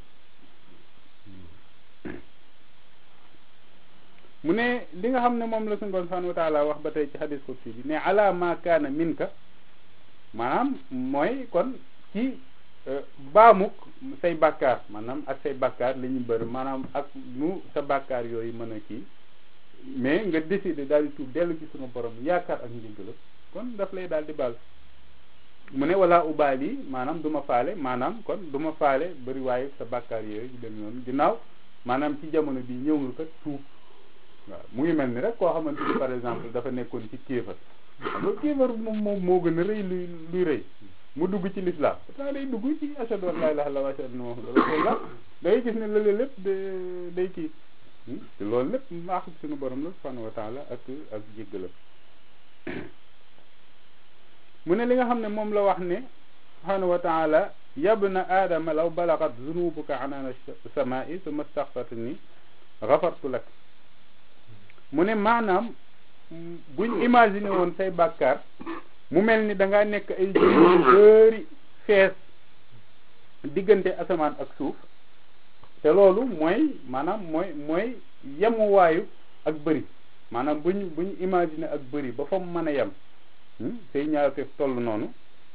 mu ne li nga xam ne moom la suñu borom subhanahu wa taala wax ba tey ci hadis qudsi bi ne ala ma kaana minka maanaam mooy kon ci baamuk say bàkkaar maanaam ak say bàkkaar li ñu bëri maanaam ak nu sa bàkkaar yooyu mën a kii mais nga décider daal di tuub dellu ci sunu borom yaakaar ak njëggalam kon daf lay daal di baal mu ne wala ubaal yi maanaam du ma faale maanaam kon du ma faale bëri waaye sa bàkkaar yooyu yu dem noonu ginnaaw maanaam ci jamono bi ñëw nga kat tuub waaw mu ngi mel ni rek koo xamante ni par exemple dafa nekkoon ci kéefar xam nga kéefar moom moom moo gën a rëy luy luy rëy mu dugg ci lislaam pourtant day dugg ci ashhadu an laa ilaaha illallaah wa ashhadu anna muhammadan rasulullah day gis ne lële lépp day kii te loolu lépp mbaaxu suñu borom la subhanahu wa taala ak ak jéggalam mu ne li nga xam ne moom la wax ne subhanahu wa taala yabna aadama law balagat zunubuka anaana samaa'i summa staghfartani ghafartu lak mu ne maanaam buñ imaginer woon say bàkkaar mu mel ni da ngaa nekk ay jur yu bëri fees diggante asamaan ak suuf te loolu mooy maanaam mooy mooy yemuwaayu ak bëri maanaam buñ buñ imaginer ak bëri ba fa mu mën a yem say ñaawteef toll noonu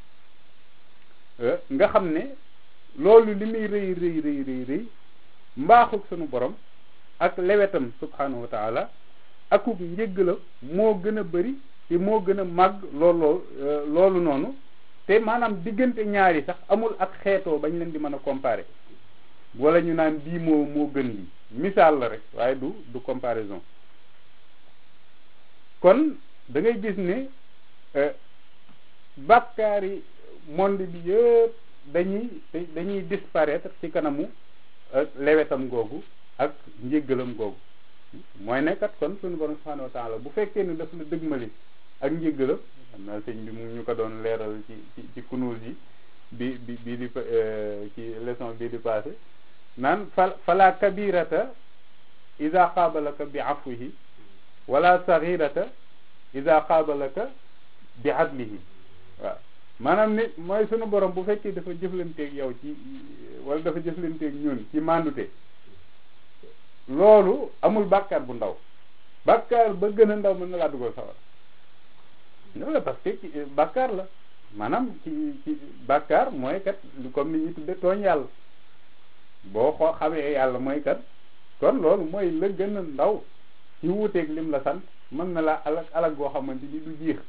nga xam ne loolu li muy rëy rëy rëy rëy rëy mbaaxuk sunu borom ak lewetam subhanahu wa taala akuk njëgg la moo gën a bëri te moo gën a màgg loolu loolu noonu te maanaam diggante ñaari sax amul ak xeetoo bañ leen di mën a comparer wala ñu naan bii moo moo gën lii misaal la rek waaye du du comparaison kon da ngay gis ne bàkkaari monde bi yëpp dañuy dañuy disparaître ci kanamu lewetam googu ak njéggalam googu mooy ne kat kon suñu borom subhanahu wa taala bu fekkee ne daf la dëgmali ak njéggalam xam naa sëñ bi mu ñu ko doon leeral ci ci ci kunuus yi bi bi bii di ci leçon bii di passé naan fa fala kabirata ida qaabalaka bi afwihi wala saxirata ida qaabalaka bi adlihi waaw maanaam ni mooy sunu borom bu fekkee dafa jëflanteeg yow ci wala dafa jëflanteeg ñun ci mandute loolu amul bàkkaar bu ndaw bàkkaar ba gën a ndaw mën na laa dugal sawar loolu la parce que ci bàkkaar la maanaam ci ci bàkkaar mooy kat comme ni ñuy tudde tooñ yàlla boo xoo xamee yàlla mooy kat kon loolu mooy la gën a ndaw ci wuuteeg lim la sant mën na laa alag alag goo xamante ni du jiix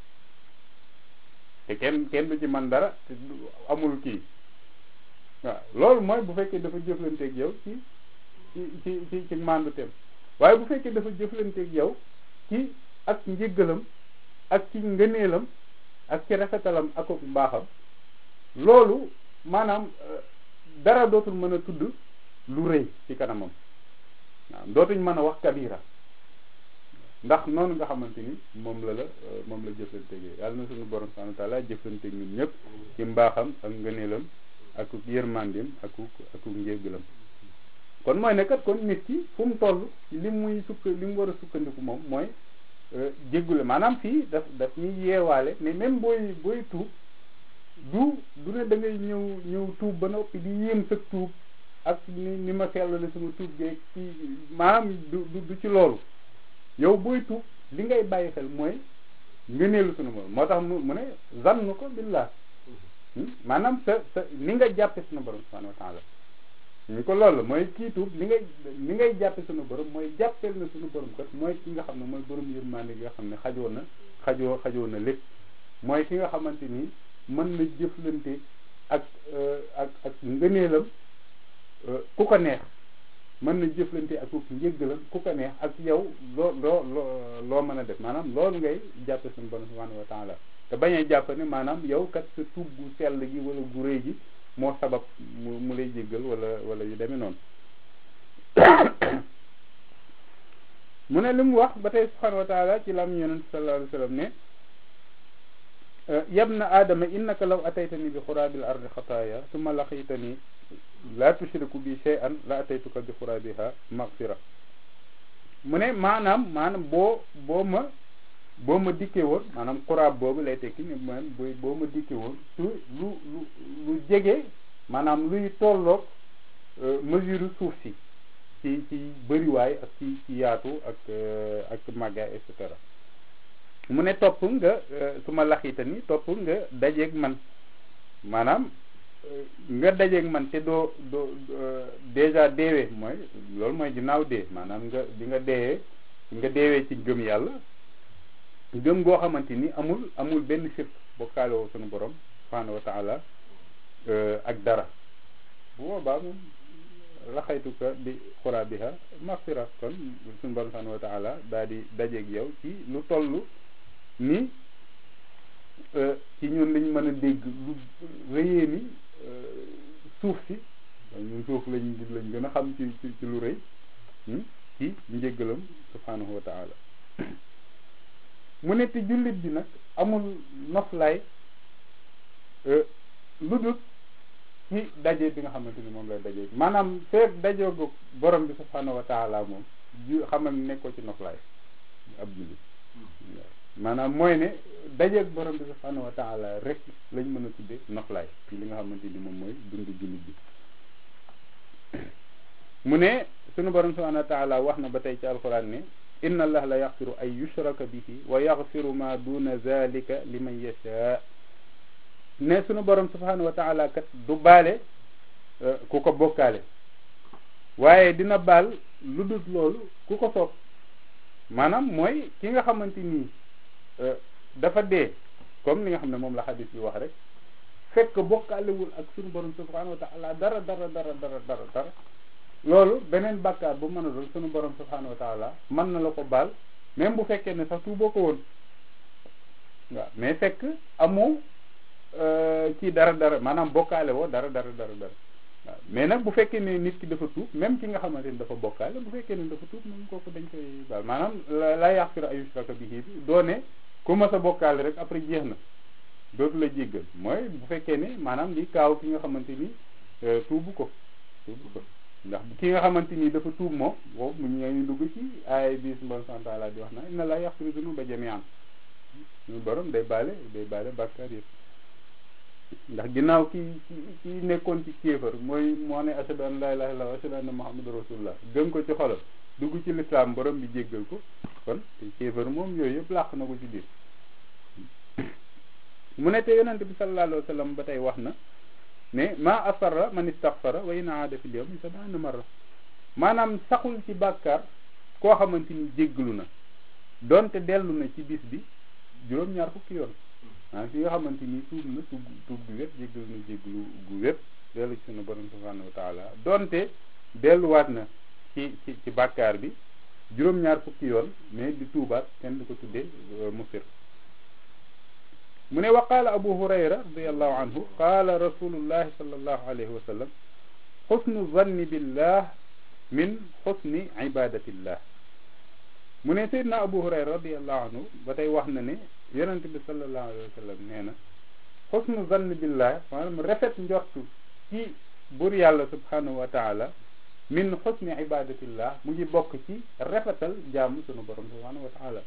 te kenn kenn du ci man dara te amul kii waaw loolu mooy bu fekkee dafa jëflanteeg yow ci ci ci ci ci mandu tem waaye bu fekkee dafa jëflanteeg yow ci ak njëggalam ak ci ngëneelam ak ci rafetalam ak ak mbaaxam loolu maanaam dara dootul mën a tudd lu rëy ci kanamam waaw dootuñ mën a wax kabira ndax noonu nga xamante ni moom la la moom la jëflanteeg yàlla na suñu borom subhanahu wa taala jëflanteeg ñun ñëpp ci mbaaxam ak ngëneelam ak yërmandeem ak ak njéggalam kon mooy ne kat kon nit ki fu mu toll li muy sukk li mu war a sukkandiku moom mooy jéggule maanaam fii daf daf ñuy yeewaale mais même booy booy tuub du du ne da ngay ñëw ñëw tuub ba noppi di yéem sa tuub ak ni ni ma sellale sama tuub geeg ci maanaam du du ci loolu yow booy tuub li ngay bàyyi xel mooy ngëneelu sunu borom moo tax mu mu ne zannu ko billah maanaam sa sa ni nga jàppe sunu borom subhanahu wa taala ñu ko loolu mooy kii tuub li ngay li ngay jàppe sunu borom mooy jàppeel na sunu borom kat mooy ki nga xam ne mooy borom yërmande gi nga xam ne xajoo na xajoo xajoo na lépp mooy ki nga xamante ni mën na jëflante ak ak ak ngëneelam ku ko neex mën na jëflante ak ku njëggalam ku ko neex ak yow loo loo loo loo mën a def maanaam loolu ngay jàppe sunu borom subhanahu wa taala te bañ a jàpp ne maanaam yow kat sa tuub gu sell gi wala gu rëy gi moo sabab mu mu lay jéggal wala wala yu demee noonu mu ne li mu wax ba tey subhanahu wa taala ci lam yonent sallallahu alayhi wa sallam ne yabna aadama innaka law ataytani bi xuraabil ardi xataaya summa laqitani laa tushriku bi shay'an la ataytuka bi xuraabiha magfira mu ne maanaam maanaam boo boo ma boo ma dikkee woon maanaam xuraab boobu lay tekki ni man booy boo ma dikkee woon su lu lu lu jege maanaam luy tolloog mesure suuf si ci ci bëriwaay ak ci ci yaatu ak ak màggaay et cetera mu ne topp nga su ma laxita ni topp nga dajeeg man maanaam nga dajeeg man te doo doo déjà deewee mooy loolu mooy ginnaaw dee maanaam nga bi nga deewee nga deewee ci gëm yàlla gëm goo xamante ni amul amul benn sirk bokkaale woo sunu borom subhanahu wa taala ak dara bu boobaa moom laxaytuka bi xuraabiha maxfira kon sunu borom subhanahu wa taala daal di dajeeg yow ci lu toll ni ci ñun lañ mën a dégg lu rëyee ni suuf si ñun suuf lañ lañ gën a xam ci ci ci lu rëy ci njéggalam subhanahu wa taala mu ne te jullit bi nag amul noflaay lu dul ci daje bi nga xamante ni moom lay daje maanaam feek dajoogu borom bi subhanahu wa taala moom ju xamal nekkoo ci noflaay ab jullit maanaam mooy ne dajeeg borom bi subhanahu wa taala rek lañ mën a tudde noflaay ci li nga xamante ni moom mooy dundu jullit bi mu ne sunu borom subhanahu wa taala wax na ba tey ci alxuraan ne inna allah la yaxfiru ay yushraka bihi wa yaxfiru ma duna zalika liman yasha ne sunu borom subhanahu wa taala kat du baale ku ko bokkaale waaye dina baal lu dul loolu ku ko soob maanaam mooy ki nga xamante nii dafa dee comme li nga xam ne moom la xadis bi wax rek fekk bokkaalewul ak sunu borom subhanahu wa taala dara dara dara dara dara dara loolu beneen bàkkaar bu mën a doon sunu borom subhanahu wa taala mën na la ko baal même bu fekkee ne sax tuuboo ko woon waaw mais fekk amoo ci dara dara maanaam bokkaale woo dara dara dara dara waaw mais nag bu fekkee ne nit ki dafa tuub même ki nga xamante ni dafa bokkaale bu fekkee ne dafa tuub moom kooku dañ koy baal maanaam la yaxfiru ay yushraka bihi bi doone ku ma sa bokkaale rek après jeex na dootu la jéggal mooy bu fekkee ne maanaam li kaaw ki nga xamante ni tuubu ko tuubu ko ndax ki nga xamante ni dafa tuub moom boobu mu ñu dugg ci ay bis mbon santaala di wax na inna la yaxfiru zunuba jami'an ñu borom day baale day baale bàkkaar yëpp ndax ginnaaw ki ki nekkoon ci kéefar mooy moo ne ashhadu an la ilaha illallah wa ashhadu anna muhammadu rasulullah gëm ko ci xolam dugg ci lislaam borom bi jéggal ko kon te kéefar moom yooyu yëpp làq na ko ci biir mu ne te yonente bi sallallahu alayhi wa sallam ba tey wax na ne ma asarra man istaghfara wa in aada fil yawmi sab'ina marra maanaam saxul ci bàkkaar koo xamante ni jéggalu na donte dellu na ci bis bi juróom-ñaar fukki yoon ah ki nga xamante ni tuub na tuub tuub gu wépp jéggalu na jéggalu gu wépp dellu ci sunu borom subhanahu wa taala donte delluwaat na ci ci ci bàkkaar bi juróom-ñaar fukki yoon mais di tuubaat kenn du ko tuddee musir mu ne wa qaala abu hurayra radiallahu anhu qaala rasulullahi sallallahu alayhi wa sallam xusnu zanni billah min xusni ibadatillah mu ne seydna abu hurayra radiallahu anhu ba tey wax na ne yonent bi sallallahu alayhi wa sallam nee na xusnu zanni billah maanaam rafet njortu ci bur yàlla subhanahu wa taala min xusni ibadatillah mu ngi bokk ci rafetal jaamu sunu borom subhanahu wa taala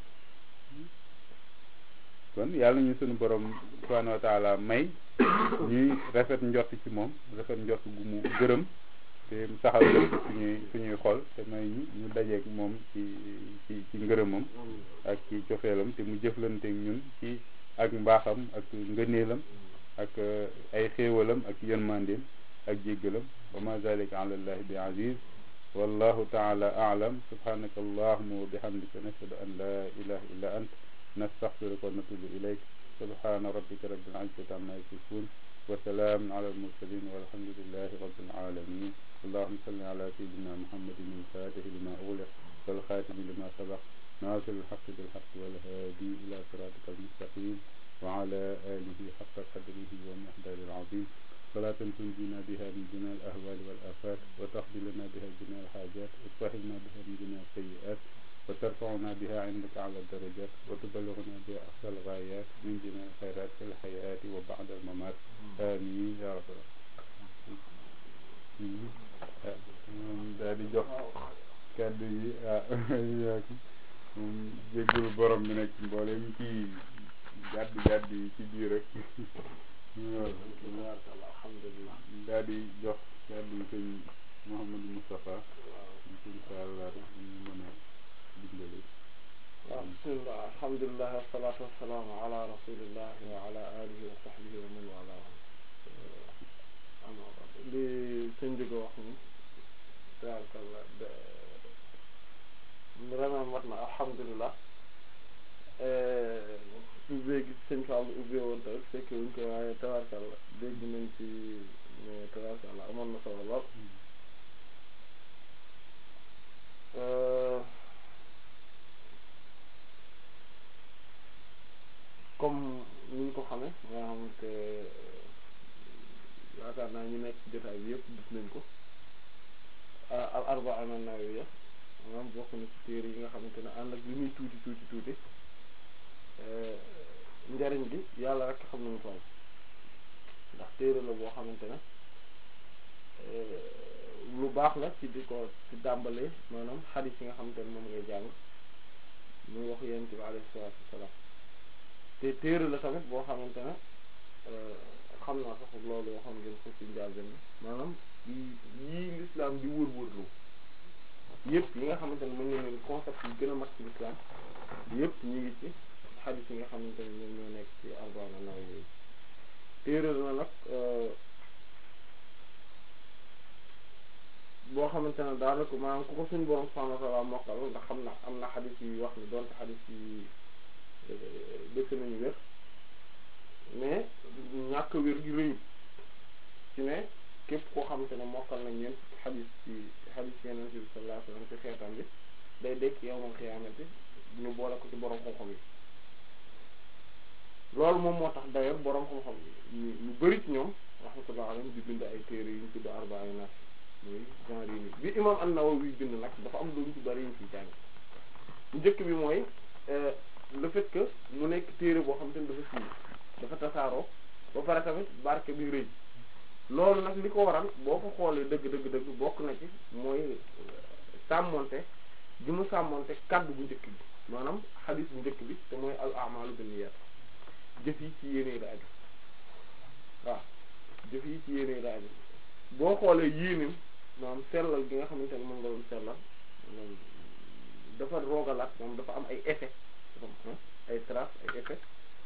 kon yàlla ñu sunu borom subhanahu wa taala may ñuy rafet njort ci moom rafet njort gu mu gërëm te saxal lépp suñuy suñuy xol te may ñu ñu dajeeg moom ci ci ci ngërëmam ak ci cofeelam te mu jëflanteeg ñun ci ak mbaaxam ak ngëneelam ak ay xéewalam ak yërmandeem ak jéggalam wa ma zalika ala allahi bi aziz wallahu taala aalam subhanaka allahuma wa bihamdika nashhadu an la ilaha illa ant nastaghfiruka wa natubu ilayk subhana rabbika rabbil izzati amma yasifun wa salamun ala almursalin walhamdulillahi rabbil alamin اللهم صل على سيدنا محمد الفاتح لما أغلق والخاتم لما سبق ناصر الحق بالحق والهادي إلى صراطك المستقيم وعلى آله حق قدره ومقدار العظيم صلاة تنجينا بها من جميع الأهوال والآفات وتقضي لنا بها جميع الحاجات وتسهلنا بها من جميع السيئات وترفعنا بها عندك على الدرجات وتبلغنا بها أقصى الغايات من جميع الخيرات في الحياة وبعد الممات آمين يا رب العالمين daal di jox kàddu yi ah moom jéggul borom bi nag mboolem kii gàdd gàdd yi ci biir rek alhamdulilah daal di jox kàddu yi sëñ Mouhamadou Moustapha incha allah ñu mën a dimbali waaw bismillah alhamdulilah wasalaatu wasalaamu ala rasulillah wa ala alihi wa sahbihi wa man wala ama li sëñ bi wax ni tabarkallah vraiment mat na alhamdulilah ubbee gi sëñ Fall ubbee woon tamit fekke wuñ ko waaye tabarkallah dégg nañ ci ne tabarkallah amoon na solo lool comme ni ñu ko xamee nga xamante yaakaar naa ñu nekk ci jotaay bi yëpp gis nañ ko al arbaa an-nawawiyya maanaam bokk na ci téere yi nga xamante ne ànd ak li muy tuuti tuuti tuuti njariñ bi yàlla rek xam nañu toll ndax téere la boo xamante ne lu baax la ci di ko ci dàmbalee maanaam xadis yi nga xamante ne moom ngay jàng muy wax yonent bi alayhi salaatu wasalaam te téere la tamit boo xamante ne xam naa sax loolu waxoon ngeen ko ci njàlbeen bi maanaam yii lislaam di wër-wërlu yëpp yi nga xamante ne mën nañu concept yi gën a mag ci l'islam yëpp ñu ngi ci xadis yi nga xamante ne ñoom ñoo nekk ci Arba'in an-Nawawiyya téere na nag boo xamante ne daanaka maanaam ku ko suñu borom subhanahu wa ta'ala mokkal ndax xam na am na xadis yi wax ni donte xadis yi dëkk nañu wér mais ñàkk wér gi rëyu ci ne képp koo xamante ne mokkal nañ ñeent xadis ci xadis yeneen bi sallallahu alayhi wasallam ci xeetam bi day dekk yawmal xiyaamati ñu boole ko ci borom xam-xam yi loolu moom moo tax d'ailleurs borom xam-xam yi ñu bari ci ñoom rahmatullah alayhim di bind ay téere yu ñu tudd arba'in nas muy genre yi nii bi imam an-Nawawi bind nag dafa am lu ñu ci bari ñu ciy jàng njëkk bi mooy le fait que mu nekk téere boo xam te ne dafa siiw dafa tasaaroo ba pare tamit barke bi rëy loolu nag li ko waral boo ko xoolee dëgg dëgg dëgg bokk na ci mooy sàmmonte gi mu sàmmonte kaddu bu njëkk bi maanaam xadis bu njëkk bi te mooy al a'malu binniyat jëf yi ci yéene la aju waaw jëf yi ci yéene la aju boo xoolee yéenim maanaam sellal gi nga xamante ne moom nga doon sellal moom dafa roogalaat moom dafa am ay effet dafa am ay trace ay effet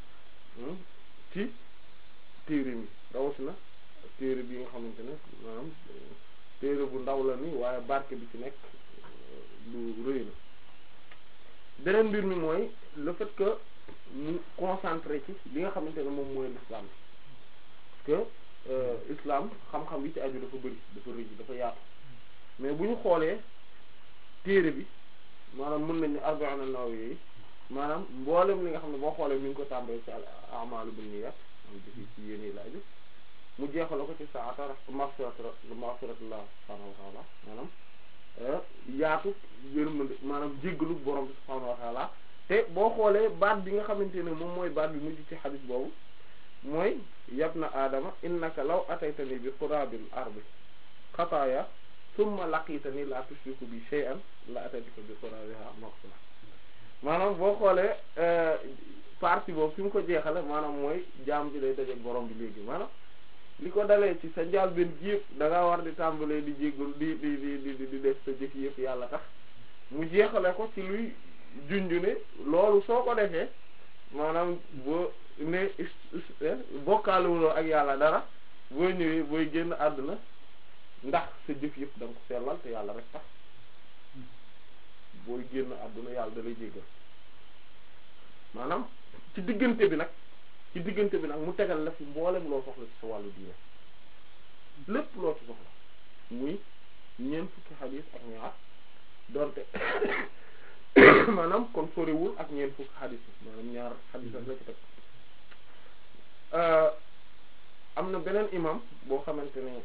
ci téere mi rawatina téere bi nga xamante ne maanaam téere bu ndaw la ni waaye barke bi ci nekk lu rëy la beneen mbir mi mooy le fait que mu concentré ci li nga xamante ne moom mooy l'islam que islam xam-xam yi ci aju dafa bëri dafa rëy dafa yaatu mais bu ñu xoolee téere bi maanaam mën nañu arba'in an-Nawawiyya yi maanaam mboolem li nga xam ne boo xoolee mi ngi ko tàmbalee ci al a'malu binniyat am jëfi ci yéen yi la aju mu jeexale ko ci saata maghfirat maghfiratullah subhanahu wa ta'ala maanaam yaatu yërmande maanaam jéggalu borom bi subhanahu wa ta'ala te boo xoolee baat bi nga xamante ne moom mooy baat bi mujj ci xadis boobu mooy yabna aadama innaka law ataytani bi qurabil ardi xataaya summa laqitani la tushriku bi shay'an la ataytuka bi qurabiha maghfira maanaam boo xoolee partie boobu fi mu ko jeexale maanaam mooy jaam bi day dajeek borom bi léegi maanaam li ko dalee ci sa njaal benn gi yëpp da ngaa war di tàmbalee di jéggul di di di di di def sa jëf yëpp yàlla tax mu jeexale ko ci luy junju ne loolu soo ko defee maanaam boo ne bokkaalewuloo ak yàlla dara boo ñëwee booy génn àdduna ndax sa jëf yëpp da nga ko sellal te yàlla rek tax booy génn àdduna yàlla da lay jéggal maanaam ci diggante bi nag ci diggante bi nag mu tegal la fi mboolem loo soxla ci sa wàllu diine lépp loo ci soxla muy ñeent fukki xadiis ak ñaar donte maanaam kon soriwul ak ñeent fukki xadiis maanaam ñaar xadiis ak la ci teg am na beneen imam boo xamante ne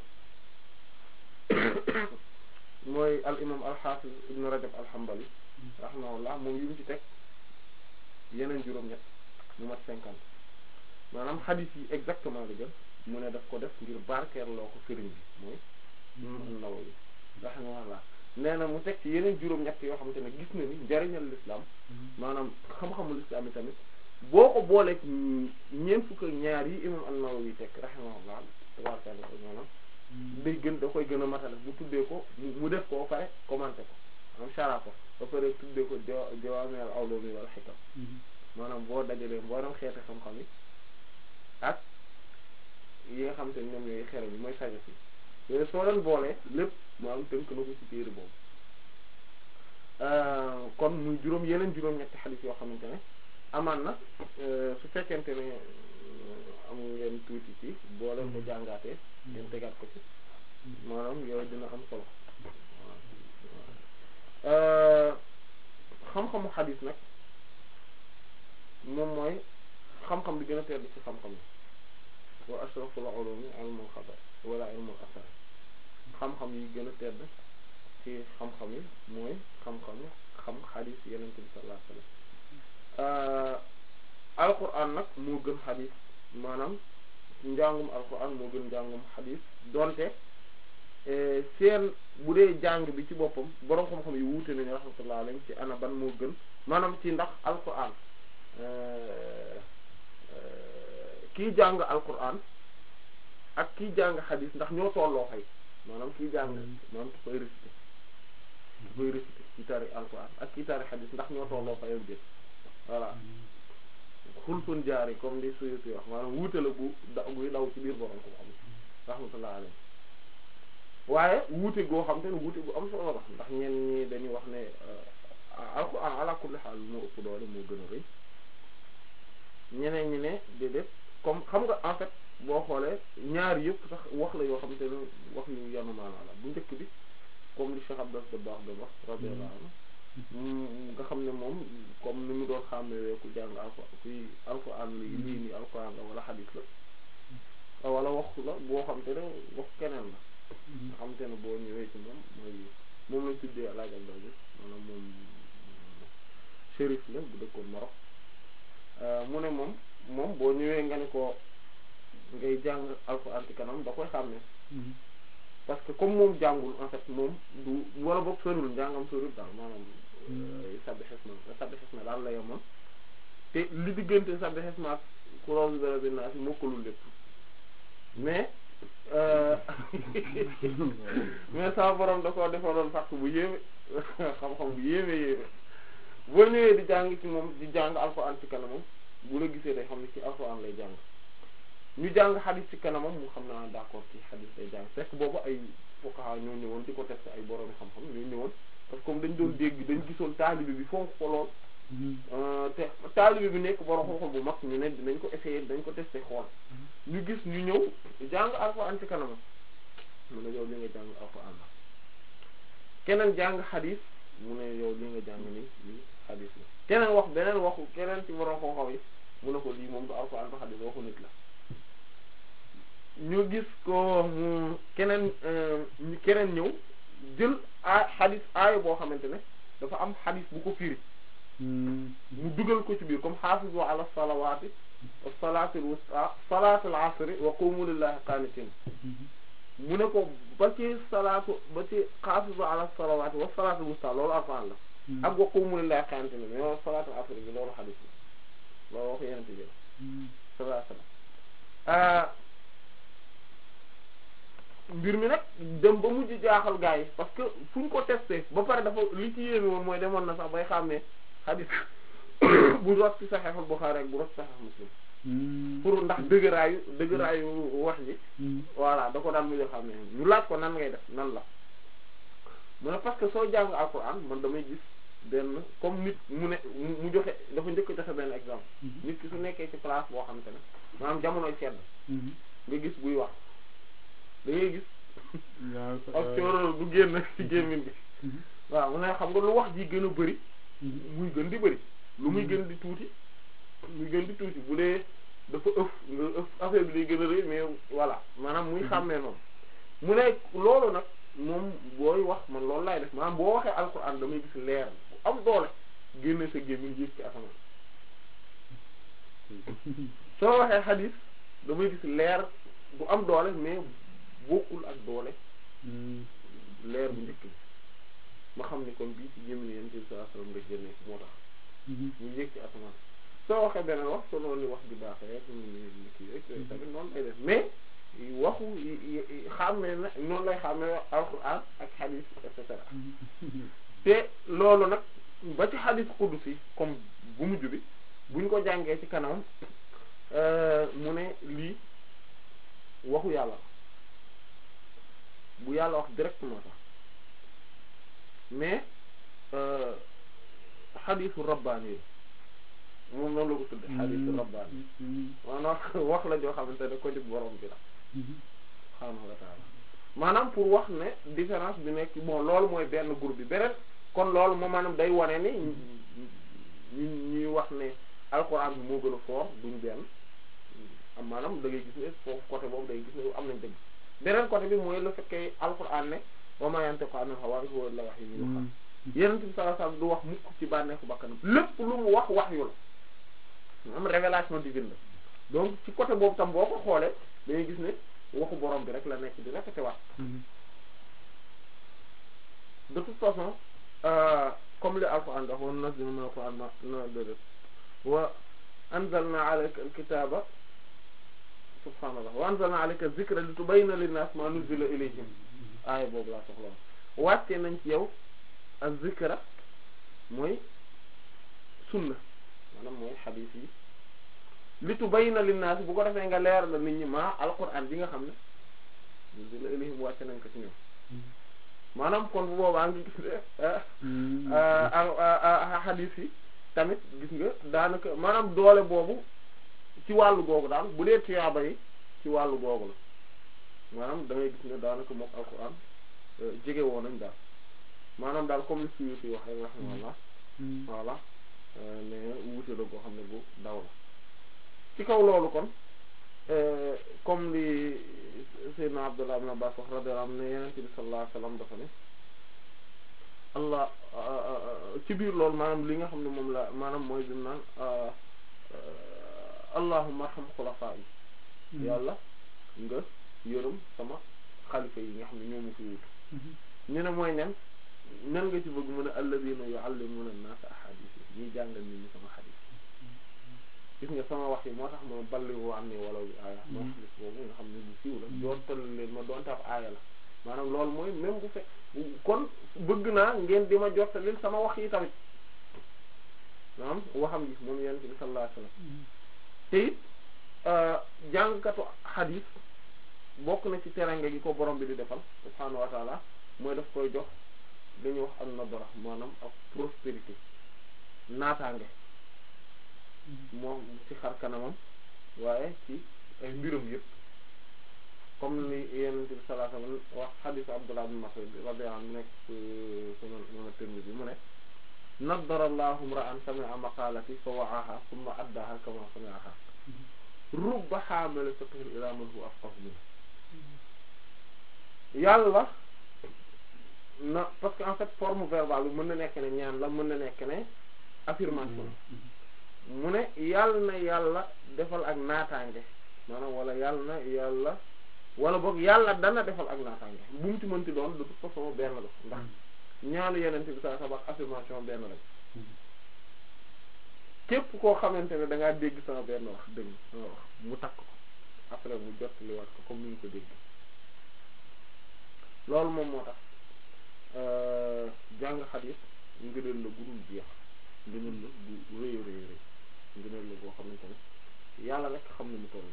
mooy al imam al xaafis ibn rajab al hanbali rahimahullah moom yu mu ci teg yeneen juróom-ñett mu mat cinquante maanaam xadiis yi exactement li gën mu ne daf ko def ngir barkeerloo ko sëriñ bi mooy imam an-Nawawi rahimahullah nee na mu teg ci yeneen juróom-ñett yoo xamante ne gis na ni njariñal l'islam maanaam xam-xamul islam yi tamit boo ko booleeg ñeent fukk ak ñaar yi imam an-Nawawi teg rahimahullah tabaarkalla maanaam day gën da koy gën a matale bu tuddee ko mu def ko ba pare commenté ko am shara ko ba pare tuddee ko jawaami al ulumi wal hikam maanaam boo dajalee mboolem xeeti xam-xam yi ak yi nga xamante ne ñoom ñooy xeral yi mooy sagesse yi yooyu soo leen boolee lépp maanaam tënk na ko ci téere boobu kon muy juróom yeneen juróom-ñetti xadiis yoo xamante ne amaan na su fekkente ne am ngeen tuuti ci boo leen ko jàngaatee ngeen tegaat ko ci maanaam yooyu dina am solo xam-xamu xadiis nag moom mooy xam-xam bi gën a tedd ci xam-xam yi wa ashraful ulumi ilmul xabar wala ilmul asar xam-xam yi gën a tedd ci xam-xam yi mooy xam-xam xam xadiis yeneen bi sallallahu alayhi wasallam alquran nag moo gën xadiis maanaam njàngum alquran moo gën njàngum xadiis donte seen bu dee jàng bi ci boppam boroom xam-xam yi wuute nañu rahmatullah alayhi ci ana ban moo gën maanaam ci ndax alquran kii jàng alquran ak kii jàng xadiis ndax ñoo tolloo fay maanaam kii jàng maanaam ki koy réciter dafay réciter ci tari alquran ak ci tari xadis ndax ñoo tolloo fayam jël voilà xulfun jaari comme li suyuti wax maanaam wuute la bu da buy daw ci biir borom ko xam rahmatullah alayhi waaye wuute goo xam te ne wuute gu am solo la ndax ñenn ñi dañuy wax ne alquran ala kulli xaal moo ëpp doole moo gën a rëy ñeneen ñi ne déedéet comme xam nga en fait boo xoolee ñaar yëpp sax wax la yoo xam te ne wax yu yanu maanaa la bu njëkk bi comme li Cheikh Abdel Dabakh doon wax radiyallahu anhu nga xam ne moom comme ni mu doon xàmmee ku jàng alko kuy alquran li lii nii alquran la wala xadis la wala wax la boo xam te ne wax keneen la nga xam te ne boo ñëwee ci moom mooy moom lañ tuddee alaaj Abdel bi maanaam moom shérif la bu dëkkoon Maroc mu ne moom moom boo ñëwee nga ne ko ngay jàng alquran ci kanam da koy xàmmee parce que comme moom jàngul en fait moom du wala boog soriwul njàngam soriwul daal maanaam sabbi xesma sabbi xesma daal la yemoon te li diggante sabbi xesma ak kuréel bi bi naa si mokkalul lépp mais mais sama borom da koo defaloon fàq bu yéeme xam-xam bu yéeme yéeme boo ñëwee di jàng ci moom di jàng alxuraan ci kanamam bu la gisee day xam ne ci alxuraan lay jàng ñu jàng xadis ci kanamam mu xam naa d'accord ci xadis day jàng fekk boobu ay fuqaha ñoo ñëwoon di ko testé ay borom xam-xam ñoo ñëwoon parce que comme dañ doon dégg dañ gisoon taalibe bi fonk ko lool te taalibe bi nekk borom xam-xam bu mag ñu ne dinañ ko essayer dañ ko testé xool ñu gis ñu ñëw jàng alxuraan ci kanamam mu ne yow li nga jàng alxuraan la keneen jàng xadis mu ne yow li nga jàng ni lii xadis la keneen wax beneen waxu keneen ci borom xam-xam yi mu ne ko lii moom du alxuraan ba xadis waxu nit la ñu gis ko mu keneen keneen ñëw jël a xadis aaya boo xamante ne dafa am xadis bu ko firi mu dugal ko ci biir comme xaafizu ala salawaati wa salaatil wusta salaatil asri wa qumu lillahi qanitin mu ne ko ba ci salaatu ba ci xaafizu ala salawaati wa salaatil wusta loolu alquran la ak wa qumu lillahi qanitin mais loolu salaatil asri bi loolu xadis la loolu wax yenente bi sallallahu alayhi wasallam mbir mi nag dem ba mujj jaaxal gars yi parce que fu ñu ko testé ba pare dafa li ci yéeme woon mooy demoon na sax bay xam ne xadis bu rot ci Sahihul Bukhari ak bu rot ci Sahih Muslim pour ndax dëgëraayu dëgëraayu wax ji voilà da ko daan mujj xam ne ñu laaj ko nan ngay def nan la mu ne parce que soo jàng alquran man damay gis benn comme nit mu ne mu joxe dafa njëkk joxe benn exemple nit ki su nekkee ci place boo xam te ne maanaam jamonoy sedd nga gis buy wax da ngay gis ak cooro du génn ci gémmiñ bi waaw mu ne xam nga lu wax ji gën a bëri muy gën di bëri lu muy gën di tuuti muy gën di tuuti bu dee dafa ëf nga ëf affaire bi day gën a rëy mais voilà maanaam muy xàmmee noonu mu ne loolu nag moom booy wax man loolu laay def maanaam boo waxee alxuraan damay gis leer bu am doole génne sa gémmiñ yéeg ci asamaan soo waxee xadiis damay gis leer bu am doole mais bokkul ak doole leer bu njëkk bi ma xam ni kon bii ci gémmiñ yéen ci saa sallam nga génne moo tax ñu yéeg ci asamaan soo waxee beneen wax soo noonu wax di baaxee rek ñu kii rek yooyu tamit noonu lay def mais waxu xàmmee na noonu lay xàmmee alquran ak xadis et cetera te loolu nag ba ci xadis qudus yi comme bu mujj bi buñ ko jàngee ci kanam mu ne lii waxu yàlla bu yàlla wax directement sax mais xadisu rabbaani yi moom noonu la ko tudde xadisu rabbaani maanaam wax la joo xamante ne ko di borom bi la subhaanahu wa taala maanaam pour wax ne différence bi nekk bon loolu mooy benn groupe bi beneen kon loolu moom maanaam day wane ni ñu ñuy wax ne alxuraan bi moo gën a fort duñ benn am maanaam da ngay gis ne foofu côté boobu day gis ne am nañ dëgg beneen côté bi mooy le fait que alxuraan ne wa maa yantiqu anil hawaa in huwa illaa wahyun yuuhaa Yonent bi sallallahu alayhi wasallam du wax mukk ci bànneexu bakkanam lépp lu mu wax wax yu la am révélation divine la donc ci côté boobu tam boo ko xoolee dañuy gis ne waxu borom bi rek la nekk di répété waat de toute façon comme li alquran wax wa nunazzilu mina alquran ma na déedéet wa anzalna alayka alkitaba subhanallah wa anzalna alayka dhikra litubayyina linnas ma nuzila ilayhim aaya boobu laa soxla wàcce nañ ci yow ak zikra mooy sunna maanaam mooy xadiis yi li tubayyina linnaas bu ko defee nga leer la nit ñi maa alquran bi nga xam ne di la ilihim wàcce nañ ko ci ñoom maanaam kon bu boobaa nga gis ne xadiis yi tamit gis nga daanaka maanaam doole boobu ci wàllu googu daal bu dee tiyaaba yi ci wàllu googu la maanaam da ngay gis ne daanaka mook alquran jege woon nañ daal maanaam daal comme li suyu si wax rek rahimahullah voilà ne wuute la boo xam ne bu daw la ci kaw loolu kon comme li Seydina Abdullah ibn Abbas wax radiyallahu anhu ne Yonent bi sallallahu alayhi wasallam dafa ne allah ci biir loolu maanaam li nga xam ne moom la maanaam mooy bi mu naan allahumma arham xulafaa yi yàlla nga yërëm sama xalifa yi nga xam ne ñoo ma fi wutu ñu ne mooy nen nen nga ci bëgg mu ne alladina yuallimuna an-nas ahadith yi ñuy jàngal nit ñi sama xadis gis nga sama wax yi moo tax ma balliwu am ni wala bi aaya moo xadis boobu nga xam ne bu siiw la joontal leen ma doonte ab aaya la maanaam loolu mooy même bu fekk kon bëgg naa ngeen di ma jottalil sama wax yi tamit maanaam waxam ji moom yonent bi sallallahu alayhi wasallam te it jàngkatu xadis bokk na ci teranga gi ko borom bi di defal subhaanahu wa taala mooy daf koy jox dañuy wax am nadara maanaam ak prospérité naataange moom ci xar kanamam waaye ci ay mbiram yëpp comme ni Yonent bi sallallahu alayhi wasallam wax xadiis Abdullah ibn Mas'ud radiyallahu anhu nekk sunan Imam Tirmidhi mu ne nadara Allahu imra'an sami'a maqalati fa wa'aha thumma addaha kama sami'aha rubba haamil fiqhin ila man huwa afqahu minhu yàlla na parce que en fait forme verbale bi mën na nekk ne ñaan la mën na nekk ne affirmation mu ne yàlla na yàlla defal ak naataange maanaam wala yàlla na yàlla wala boog yàlla dana defal ak naataange bu mu ci mënti doon de toute façon benn la ndax ñaanu yenente bi sa sabak affirmation benn lañ képp koo xamante ne da ngaa dégg sama benn wax dëgg sama wax mu takk ko après mu jot li wax ko comme ni ñu ko dégg loolu moom moo tax jàng xadiis ngëneel la gudul jeex ngëneel la bu rëy rëy rëy ngëneel la boo xamante ne yàlla rek xam ne mu toll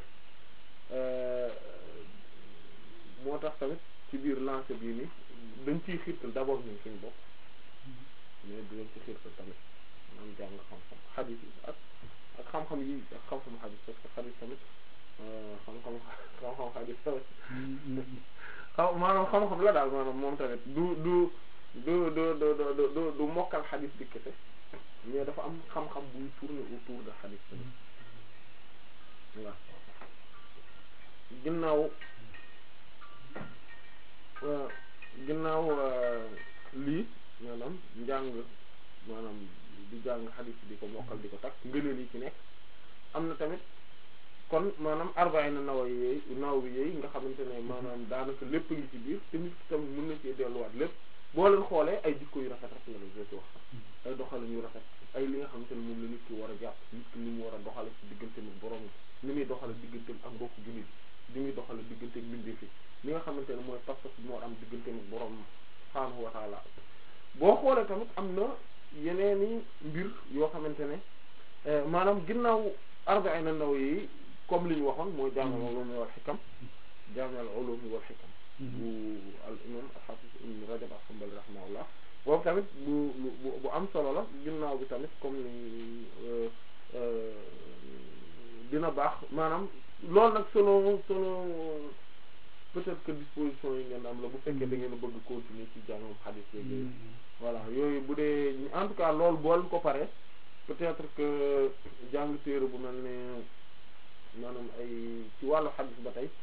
moo tax tamit ci biir lancé bii ni dañ ciy xiirtal d'abord ñun suñu bopp mais dinañ ci xiirtal tamit maanaam jàng xam-xam xadiis yi ak ak xam-xam yi ak xam-xam xadiis parce que xadiis tamit xam-xam xam-xam xadiis tamit xaw maanaam xam-xam la daal maanaam moom tamit du du du du du du du mokkal xadis bi kese mais dafa am xam-xam buy tourner autour de xadis tamit voilà ginnaaw ginnaaw lii maanaam njàng maanaam di jàng xadis di ko mokkal di ko takk ngëneel yi ci nekk am na tamit kon maanaam arbaina nawa yooyu naw bi yooyu nga xamante ne maanaam daanaka lépp ngi ci biir te nit ki tamit mën na cee delluwaat lépp boo leen xoolee ay jikko yu rafet rek la la joti wax ay doxalin yu rafet ay li nga xamante ne moom la nit ki war a jàpp nit ki ni mu war a doxale ci digganteem ak borom ni muy doxale digganteem ak mbokk jullit ni muy doxale digganteem mbindeef yi li nga xamante ne mooy pas-pas bi moo am digganteem ak borom subhaanahu wa taala boo xoolee tamit am na yeneeni mbir yoo xamante ne maanaam ginnaaw arbaina naw yi comme li ñu waxoon mooy jaamal ulum wal xikam jaamal ulum wal xikam bu al imam al-hafiz ibn rajab al-hanbali rahimahullah boobu tamit bu bu bu am solo la ginnaaw bi tamit comme ni dina baax maanaam loolu nag selon selon peut-être que disposition yi ngeen am la bu fekkee da ngeen a bëgg continuer ci jàngam xadis yooyu voilà yooyu bu dee en tout cas loolu bool ko pare peut-être que jàng téere bu mel ne maanaam ay ci wàllu xadis ba tey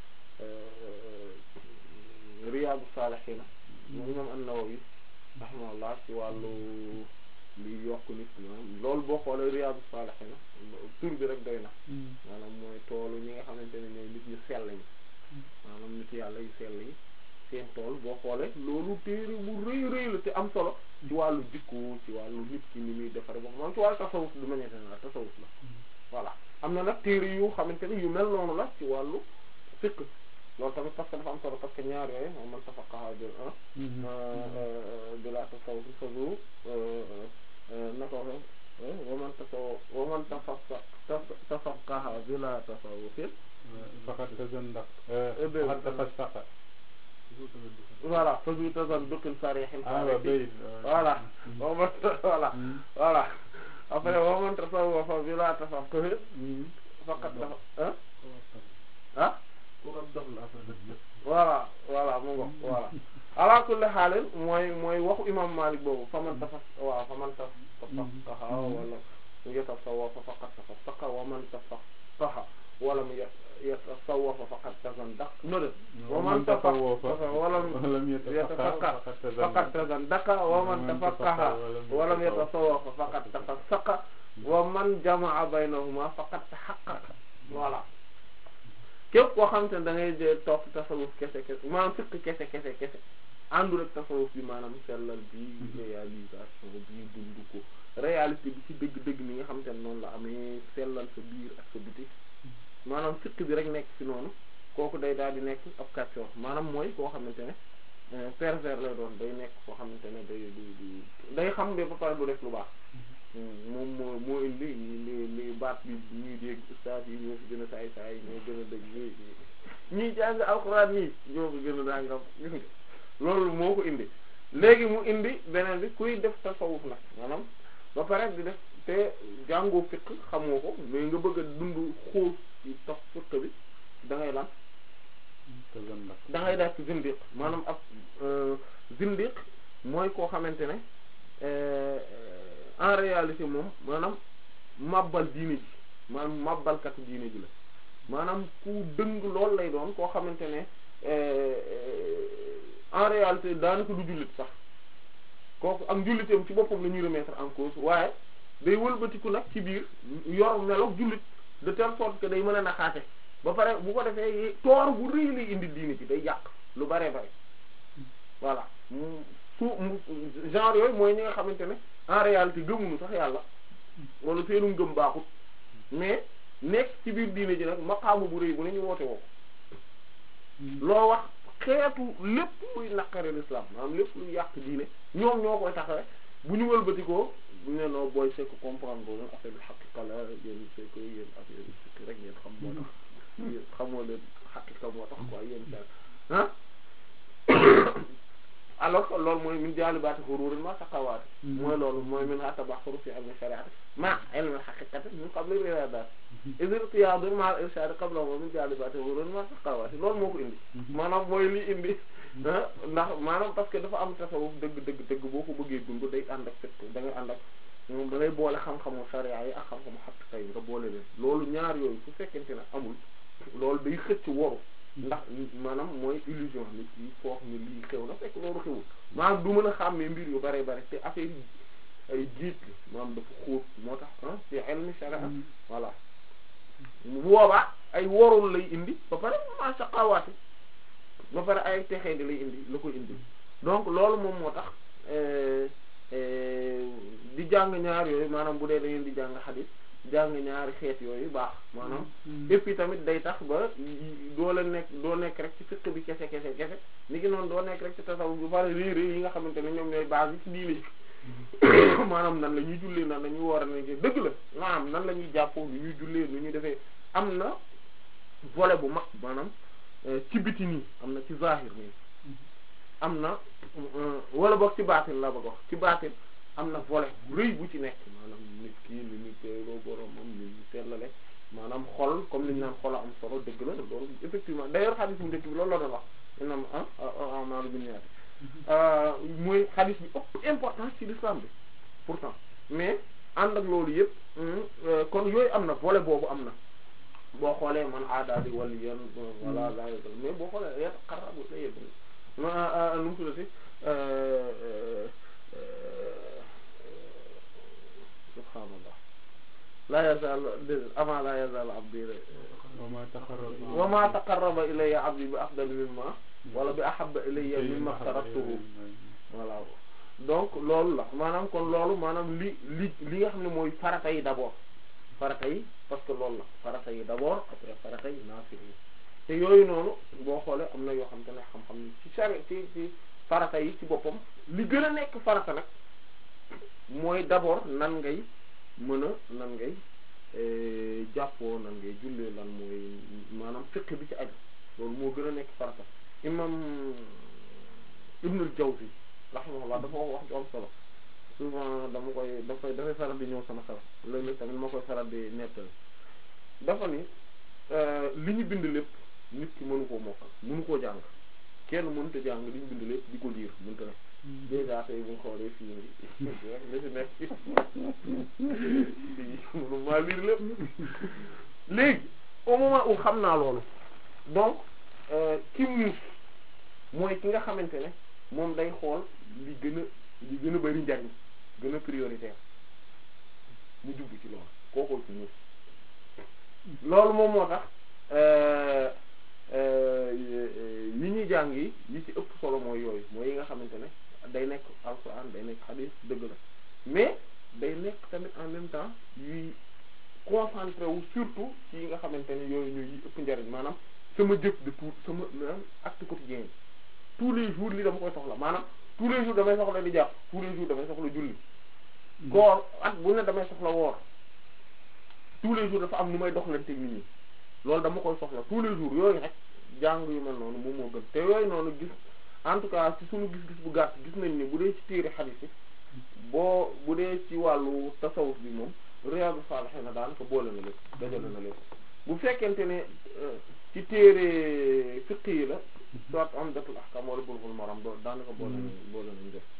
Riyaadu Saalihiina moom imam an-Nawawi rahimahullah ci wàllu li yokk nit maanaam loolu boo xoolee Riyaadu Saalihiina tur bi rek doy na maanaam mooy toolu ñi nga xamante ne ñooy nit ñu sell ñi maanaam nit yàlla yu sell yi seen tool boo xoolee loolu téere bu rëy rëy la te am solo ci wàllu jikko ci wàllu nit ki ni muy defare boo moom ci wàllu tasawuf du manière générale tasawuf la voilà am na nag téere yu xamante ne yu mel noonu la ci wàllu fiqh loolu tamit parce que dafa am solo parce que ñaar yooyu moom man tafaqaha bil bila tasawuf fazu naka waxe waman tasaw waman tafaqa tafaqaha bila tasawufin faqad tazandaq dé- faqad tafassaqa voilà fazu tazanduqin sarihil ah waaw bayit voilà waman voilà voilà après waman tasawwafa bila tafaqquhin faqad tafa ah ah voilà voilà mu ngo voilà ala kulli xaalin mooy mooy waxu imam Malik boobu faman tafas waaw faman taf tafaqaha wala yatasawwafa faqad tafassaqa wa man tafaqaha wala mu yatasawwafa faqad tazandaqa no de wa man tafaqaha wala lam yatafaqqah yatafaqqah faqad tazandaqa wa man tafaqaha wa lam yatasawwafa faqad tafassaqa wa man jamaa baynahuma faqad tahaqqaqa voilà képp koo xamante ne da ngay jël topp tasawuf kese kese maanaam fiq kese kese kese àndul ak tasawuf bi maanaam sellal bi réalisation bi dund ko réalité bi ci dëgg-dëgg ni nga xamante ne noonu la amee sellal sa biir ak sa biti maanaam fiq bi rek nekk ci noonu kooku day daal di nekk ab kàccoor maanaam mooy koo xamante ne pervers lay doon day nekk koo xamante ne day day day xam ba ba pare du def lu baax moom moo moo indi li li baat bi ñuy dégg ustaas yi ñoo fi gën a saay saay ñoo gën a dëgg ñuy ñuy jàng alxuraan yi ñoo fi gën a dàngam loolu moo ko indi léegi mu indi beneen bi kuy def tasawuf nag maanaam ba pare di def te jàngoo fiq xamoo ko mais nga bëgg a dund xuus ci tox fiq bi da ngay lan tazandaq da ngay daal ci zindiq maanaam ab zindiq mooy koo xamante ne en réalité moom maanaam mabbal diine ji maanaam mabbalkatu diine ji la maanaam ku dëng lool lay doon koo xamante ne en réalité daanaka du jullit sax kooku ak njullitam ci boppam la ñuy remettre en cause waaye day wëlbatiku nag ci biir yor meloog jullit de telle sorte que day mën a naxaate ba pare bu ko defee toor bu rëy lay indi diine ji day yàq lu bare bare voilà mu su mu genre yooyu mooy ñi nga xamante ne en réalité gëmuñu sax yàlla wala seenu ngëm baaxut mais nekk ci biir diine ji nag maqaamu bu rëy bu ne ñu woote woo loo wax xeetu lépp luy naqari l'islam maanaam lépp luy yàq diine ñoom ñoo koy taxawe bu ñu wëlbatikoo bu ne noo booy c'est que comprendre boo leen affaire bi xaqiqa la yéen c'est que yéen affaire bi c'est que rek ngeen xam moo tax yéen xamoo leen xaqiqa moo tax quoi yéen daal ah alors que loolu mooy min jaalibaati xuruurin ma saqawaati mooy loolu mooy min ha tabaxuru fi ilmi shariati ma ilmi haqiqati min qabli riyaadaat isirtiyaadu ma al irshad qabla moom min jaalibaati xuruurin ma saqawaati loolu moo ko indi maanaam mooy li indi ndax maanaam parce que dafa am tasawuf dëgg dëgg dëgg boo ko bëggee dund day ànd ak fekk da ngay ànd ak moom da ngay boole xam-xamu sharia yi ak xam-xamu haqiqa yi nga boole leen loolu ñaar yooyu su fekkente ne amul loolu day xëcc waru ndax maanaam mooy illusion nit yi foog ni lii xew na fekk loolu xewul maanaam du mën a xàmmee mbir yu bare bare te affaire yi ay jiit la maanaam dafa xóot moo tax ah ci ilmi sharia voilà bu boobaa ay worul lay indi ba pare ma saqawaati ba pare ay texee di lay indi la koy indi donc loolu moom moo tax di jàng ñaar yooyu maanaam bu dee da ngeen di jàng xadis jàng ñaari xeet yooyu baax maanaam et puis tamit day tax ba doo la nekk doo nekk rek ci fiqh bi kese kese kese ni ki noonu doo nekk rek ci tasawuf bu bari réer yi nga xamante ne ñoom ñooy base yi ci diine ji maanaam nan la ñuy jullee nan la ñuy woor nañ dëgg la maanaam nan la ñuy jàppoo nu ñuy jullee nu ñuy defee am na volet bu mag maanaam ci biti nii am na ci zahir nii am na wala boog ci baatin la bëgg wax ci baatin am na volet bu rëy bu ci nekk maanaam nit kii ni ñu teeloo boromam ni ñu sellale maanaam xol comme li ñu naan xol a am solo dëgg la loolu effectivement d'ailleurs xadis bu njëkk bi loolu la doon wax inam ah amalu bi ñaati mooy xadis bi ëpp importance ci l'islam bi pourtant mais ànd ak loolu yëpp kon yooyu am na volet boobu am na boo xoolee man aada di wàllu yenn voilà la mais boo xoolee yet xarrabu la yëpp ma nu mu tuddati subhaanallah la yazal avant la yazal abdi wama taqarraba wama taqarraba ilayya abdi bi afdal mimma wala bi ahabba ilayya mimma aftaratuhu voilà donc loolu la maanaam kon loolu maanaam li li li nga xam ne mooy farata yi d'abord farata yi parce que loolu la farata yi d'abord après farata yi naafila yi te yooyu noonu boo xoolee am na yoo xam te ne xam-xam ci sari ci ci farata yi ci boppam li gën a nekk farata nag mooy d'abord nan ngay mën a nan ngay jàppoo nan ngay jullee lan mooy maanaam fiqh bi ci aju loolu moo gën a nekk farata imam ibnul jawzi rahimahullah dafa wax wax ju am solo souvent dama koy dafay dafay faral di ñëw sama xel léeg-léeg tamit ma koy faral di nettali dafa ni li ñu bind lépp nit ki mënu koo mokkal mënu koo jàng kenn mënut a jàng li ñu bind lépp di ko liir mënut a ne déjà tey bu ñu xoolee fii nii li fi nekk mënu maa liir lépp léegi au moment où xam naa loolu donc ki muus mooy ki nga xamante ne moom day xool li gën a li gën a bari njariñ gën a prioritaire mu jublu ci loolu kookoy ci muus loolu moom moo tax yi ñuy jàng yi yi ci ëpp solo mooy yooyu mooy yi nga xamante ne day nekk alxuraan day nekk xadiis dëgg la mais day nekk tamit en même temps yuy concentré wu surtout ci yi nga xamante ne yooyu ñooy yi ëpp njariñ maanaam sama jëf de tout sama maanaam acte quotidien yi tous les jours li dama koy soxla maanaam tous les jours damay soxla di jàpp tous les jours damay soxla julli koor at bu ne damay soxla woor tous les jours dafa am nu may doxlante nit ñi loolu dama koy soxla tous les jours yooyu rek jàng yu mel noonu moom moo gën te yooyu noonu gis en tout cas ci suñu gis-gis bu gàtt gis nañ ni bu dee ci téere xadiis yi boo bu dee ci wàllu tasawuf bi moom Riyâdous Sâlihîne na daanaka boole na lépp dajale na lépp bu fekkente ne ci téere fiqh yi la soit Umdatul Ahkâm wala Bulughul Maram doo daanaka boole nañ boole nañ def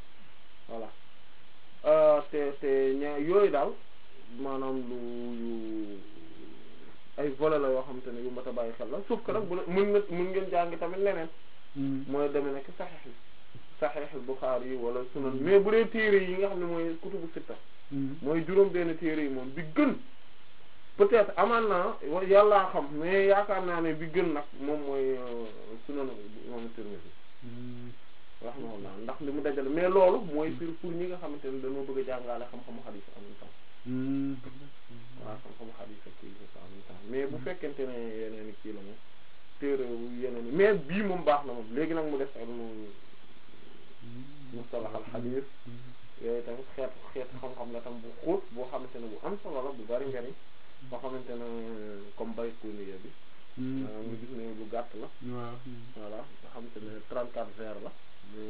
voilà te te ña yooyu daal maanaam lu yu ay volets la yoo xamante ne yu mat a bàyyi xel la sauf que nag bu mën nga mën ngeen jàng tamit leneen mooy demee nekk saxiix yi saxiix Buxaari yi wala sunan mais bu dee téere yi nga xam ne mooy kutubu sitta mooy juróom benn téere yi moom bi gën peut-être amaan naa yàllaa xam mais yaakaar naa ne bi gën nag moom mooy sunan imam Tirmidhi rahimahullah ndax li mu dajale mais loolu mooy pour pour ñi nga xamante ne dañoo bëgg a jàngale xam-xamu xadiis en même temps waaw xam-xamu xadiis ak kii en même temps mais bu fekkente ne yeneen kii la moom téere yeneen mais bii moom baax na moom léegi nag mu def ilmu mustalah al xadiis yooyu tamit xeet xeet xam-xam la tam bu xóot boo xamante ne bu am solo la bu bari njariñ boo xamante ne comme Bayquniya bi mu gis ne lu gàtt la voilà nga xamante ne trente-quatre vers la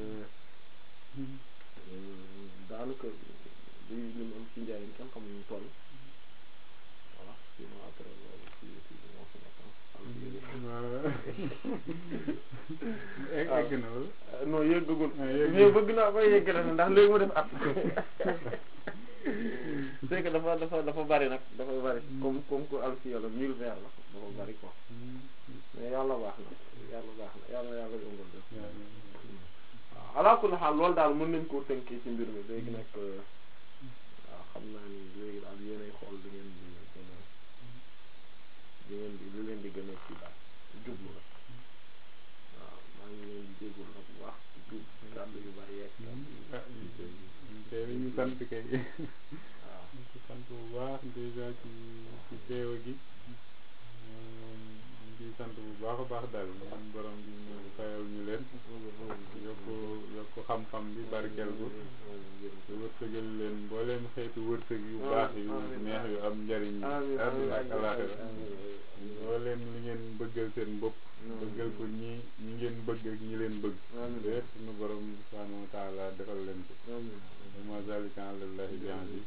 daanaka li li mu am ci njariñ kenn xam ñu toll voilà sinon après loolu ci ci moo fi nekk egg na wala non yëggagul mais bëgg naa koy yeggale na ndax léegi mu def at c'est que dafa dafa dafa bari nag dafa bari comme comme que alfiya la mille vers la dafa bari quoi mais yàlla baax na yàlla baax na yàlla yàlla yombal def waaw ala kulli xaal loolu daal mën nañ koo tënkee ci mbir mi léegi nag waaw xam naa ni léegi daal yéenay xool di ngeen di gën a di ngeen di lu leen di gën a ci daal jublu rek waaw maa ngi leen di jéggul nag bu baax di jub kàddu yu bari yeeg te ñu sant kay waaw ñu sant bu baax déjà ci ci teewa gi ñu ciy sant bu baax a baax daal ñaan borom bi ñu fayal ñu leen yokk yokk xam-xam bi barkeel ko te wërsëgal leen mbooleem xeetu wërsëg yu baax yu neex yu am njariñ yi àdduna ak alaaxira mbooleem li ngeen bëggal seen bopp bëggal ko ñi ñi ngeen bëgg ak ñi leen bëgg lépp suñu borom subhaanahu wa taala defal leen ko ma zalika alallahi bi aziz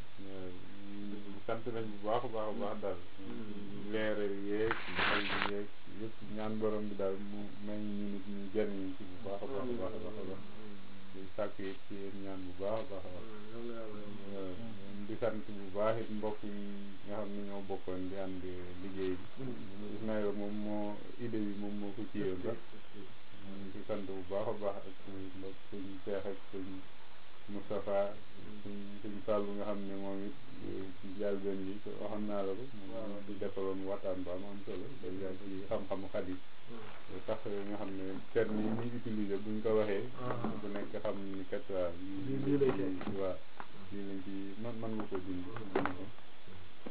sant nañ bu baax a baax a baax daal leeral yeeg xel bi yeeg yëpp ñaan borom bi daal mu may ñu nit ñu jëriñ ci bu baax a baax a baax a baax a baax di sàkk it ci yéen ñaan bu baax a baax a baax di sant bu baax it mbokk yi nga xam ne ñoo bokkoon di ànd liggéey bi Ismaïla moom moo idée bi moom moo ko ciyoon sax di sant bu baax a baax ak mbokk suñ Seex ak suñ Moustapha suñ suñ Fàllu nga xam ne moom it ci njëlbéen bi waxoon naa la ko moom di defaloon waxtaan ba am am solo déjà ci xam-xamu xadis sax nga xam ne terme yi ñuy utiliser buñ ko waxee bu nekk xam ni kat waa lii lii waa lii lañ ci man man nga ko dindi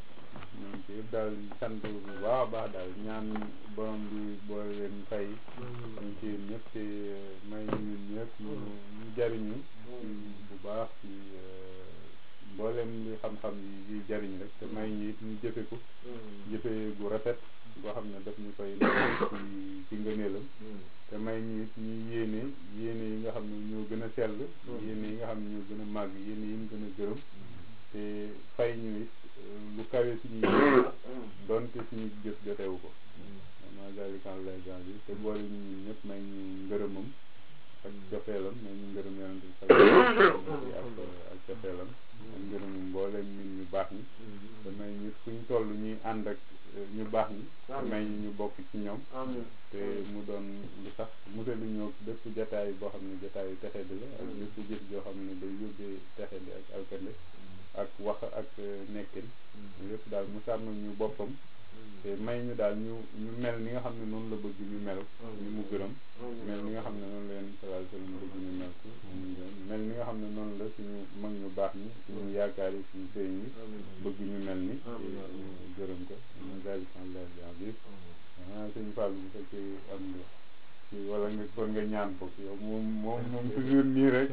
ñoom ci yëpp daal sant bu baax a baax daal ñaan borom bi boole leen fay ñu ci ñëpp te may ñu ñun ñëpp ñu ñu jariñu bu baax ci mboolem li xam-xam yi yi jariñ rek te may ñu it ñu jëfe ko jëfe gu rafet boo xam ne daf ñu koy ci ci ngëneelam te may ñu it ñu yéene yéene yi nga xam ne ñoo gën a sell yéene yi nga xam ne ñoo gën a màgg yéene yi ñu gën a gërëm te fay ñu it lu kawe suñuy jëf donte suñu jëf jotewu ko ma dalikan lay gan bi te boole ñu ñun ñëpp may ñu ngërëmam ak jofeelam may ñu ngërëm yonante bi sallallahu ak ak jofeelam ak ngërëmam mbooleem nit ñu baax ñi te may ñu fu ñu toll ñuy ànd ak ñu baax ñi te may ñu ñu bokk ci ñoom te mu doon lu sax musali ñoo bépp jataay boo xam ne jataayu texe di la ak bépp jëf joo xam ne day yóbbee texe di ak alkande ak wax ak nekkin lépp daal mu sàmmal ñu boppam te may ñu daal ñu ñu mel ni nga xam ne noonu la bëgg ñu mel ñu mu gërëm mel ni nga xam ne noonu la leen sallallahu alayhi wasallam bëgg ñu mel ko mel ni nga xam ne noonu la suñu mag ñu baax ñi suñu yaakaar yi suñu sëriñ yi bëgg ñu mel ni ñu gërëm ko ñu daal di bi ah suñu fàll bu fekkee am nga ci wala nga kon nga ñaan ko yow moom moom moom toujours nii rek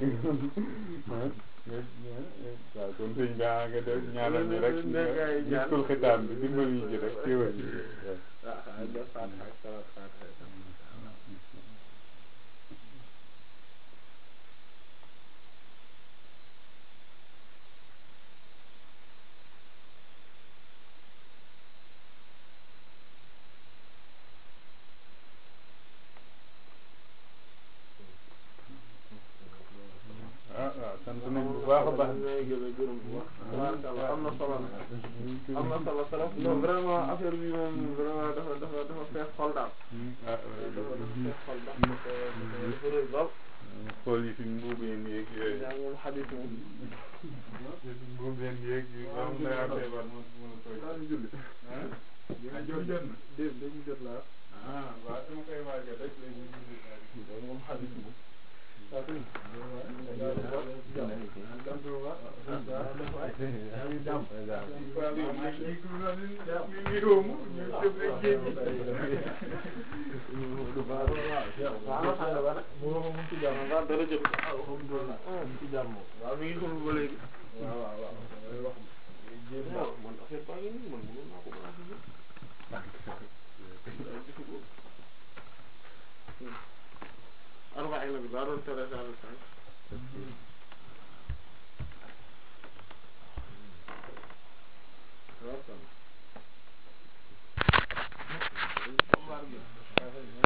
waaw kon sëñ bi nga def ñaanal ñu rek ñu xitaam bi dimbali ñu ci rek téewal ñu ah waaw sant nañ bu baax a baax am na solo am na solo trop non vraiment affaire bi moom vraiment dafa dafa dafa fees xol daal dafa dafa fees xol daal dafa dafa rëy lool xool yi fi mbuubeen yeeg yooyu yaa moom xadis moom mbuubeen yeeg yi am na yaa feebar mo mën a koy daal di julli ah jot jot na déet dañu jot laa ah waaw dama koy waajal rek léegi ñu julli daal di loolu moom xadis moom waaw dara jot alhamdulilah ci jàmm waaw mi ngi xamul ba léegi waaw waaw waaw wax waaw man affaire baa ngi nii man mënoon naa ko commencé nii arbaina bi daa doon tere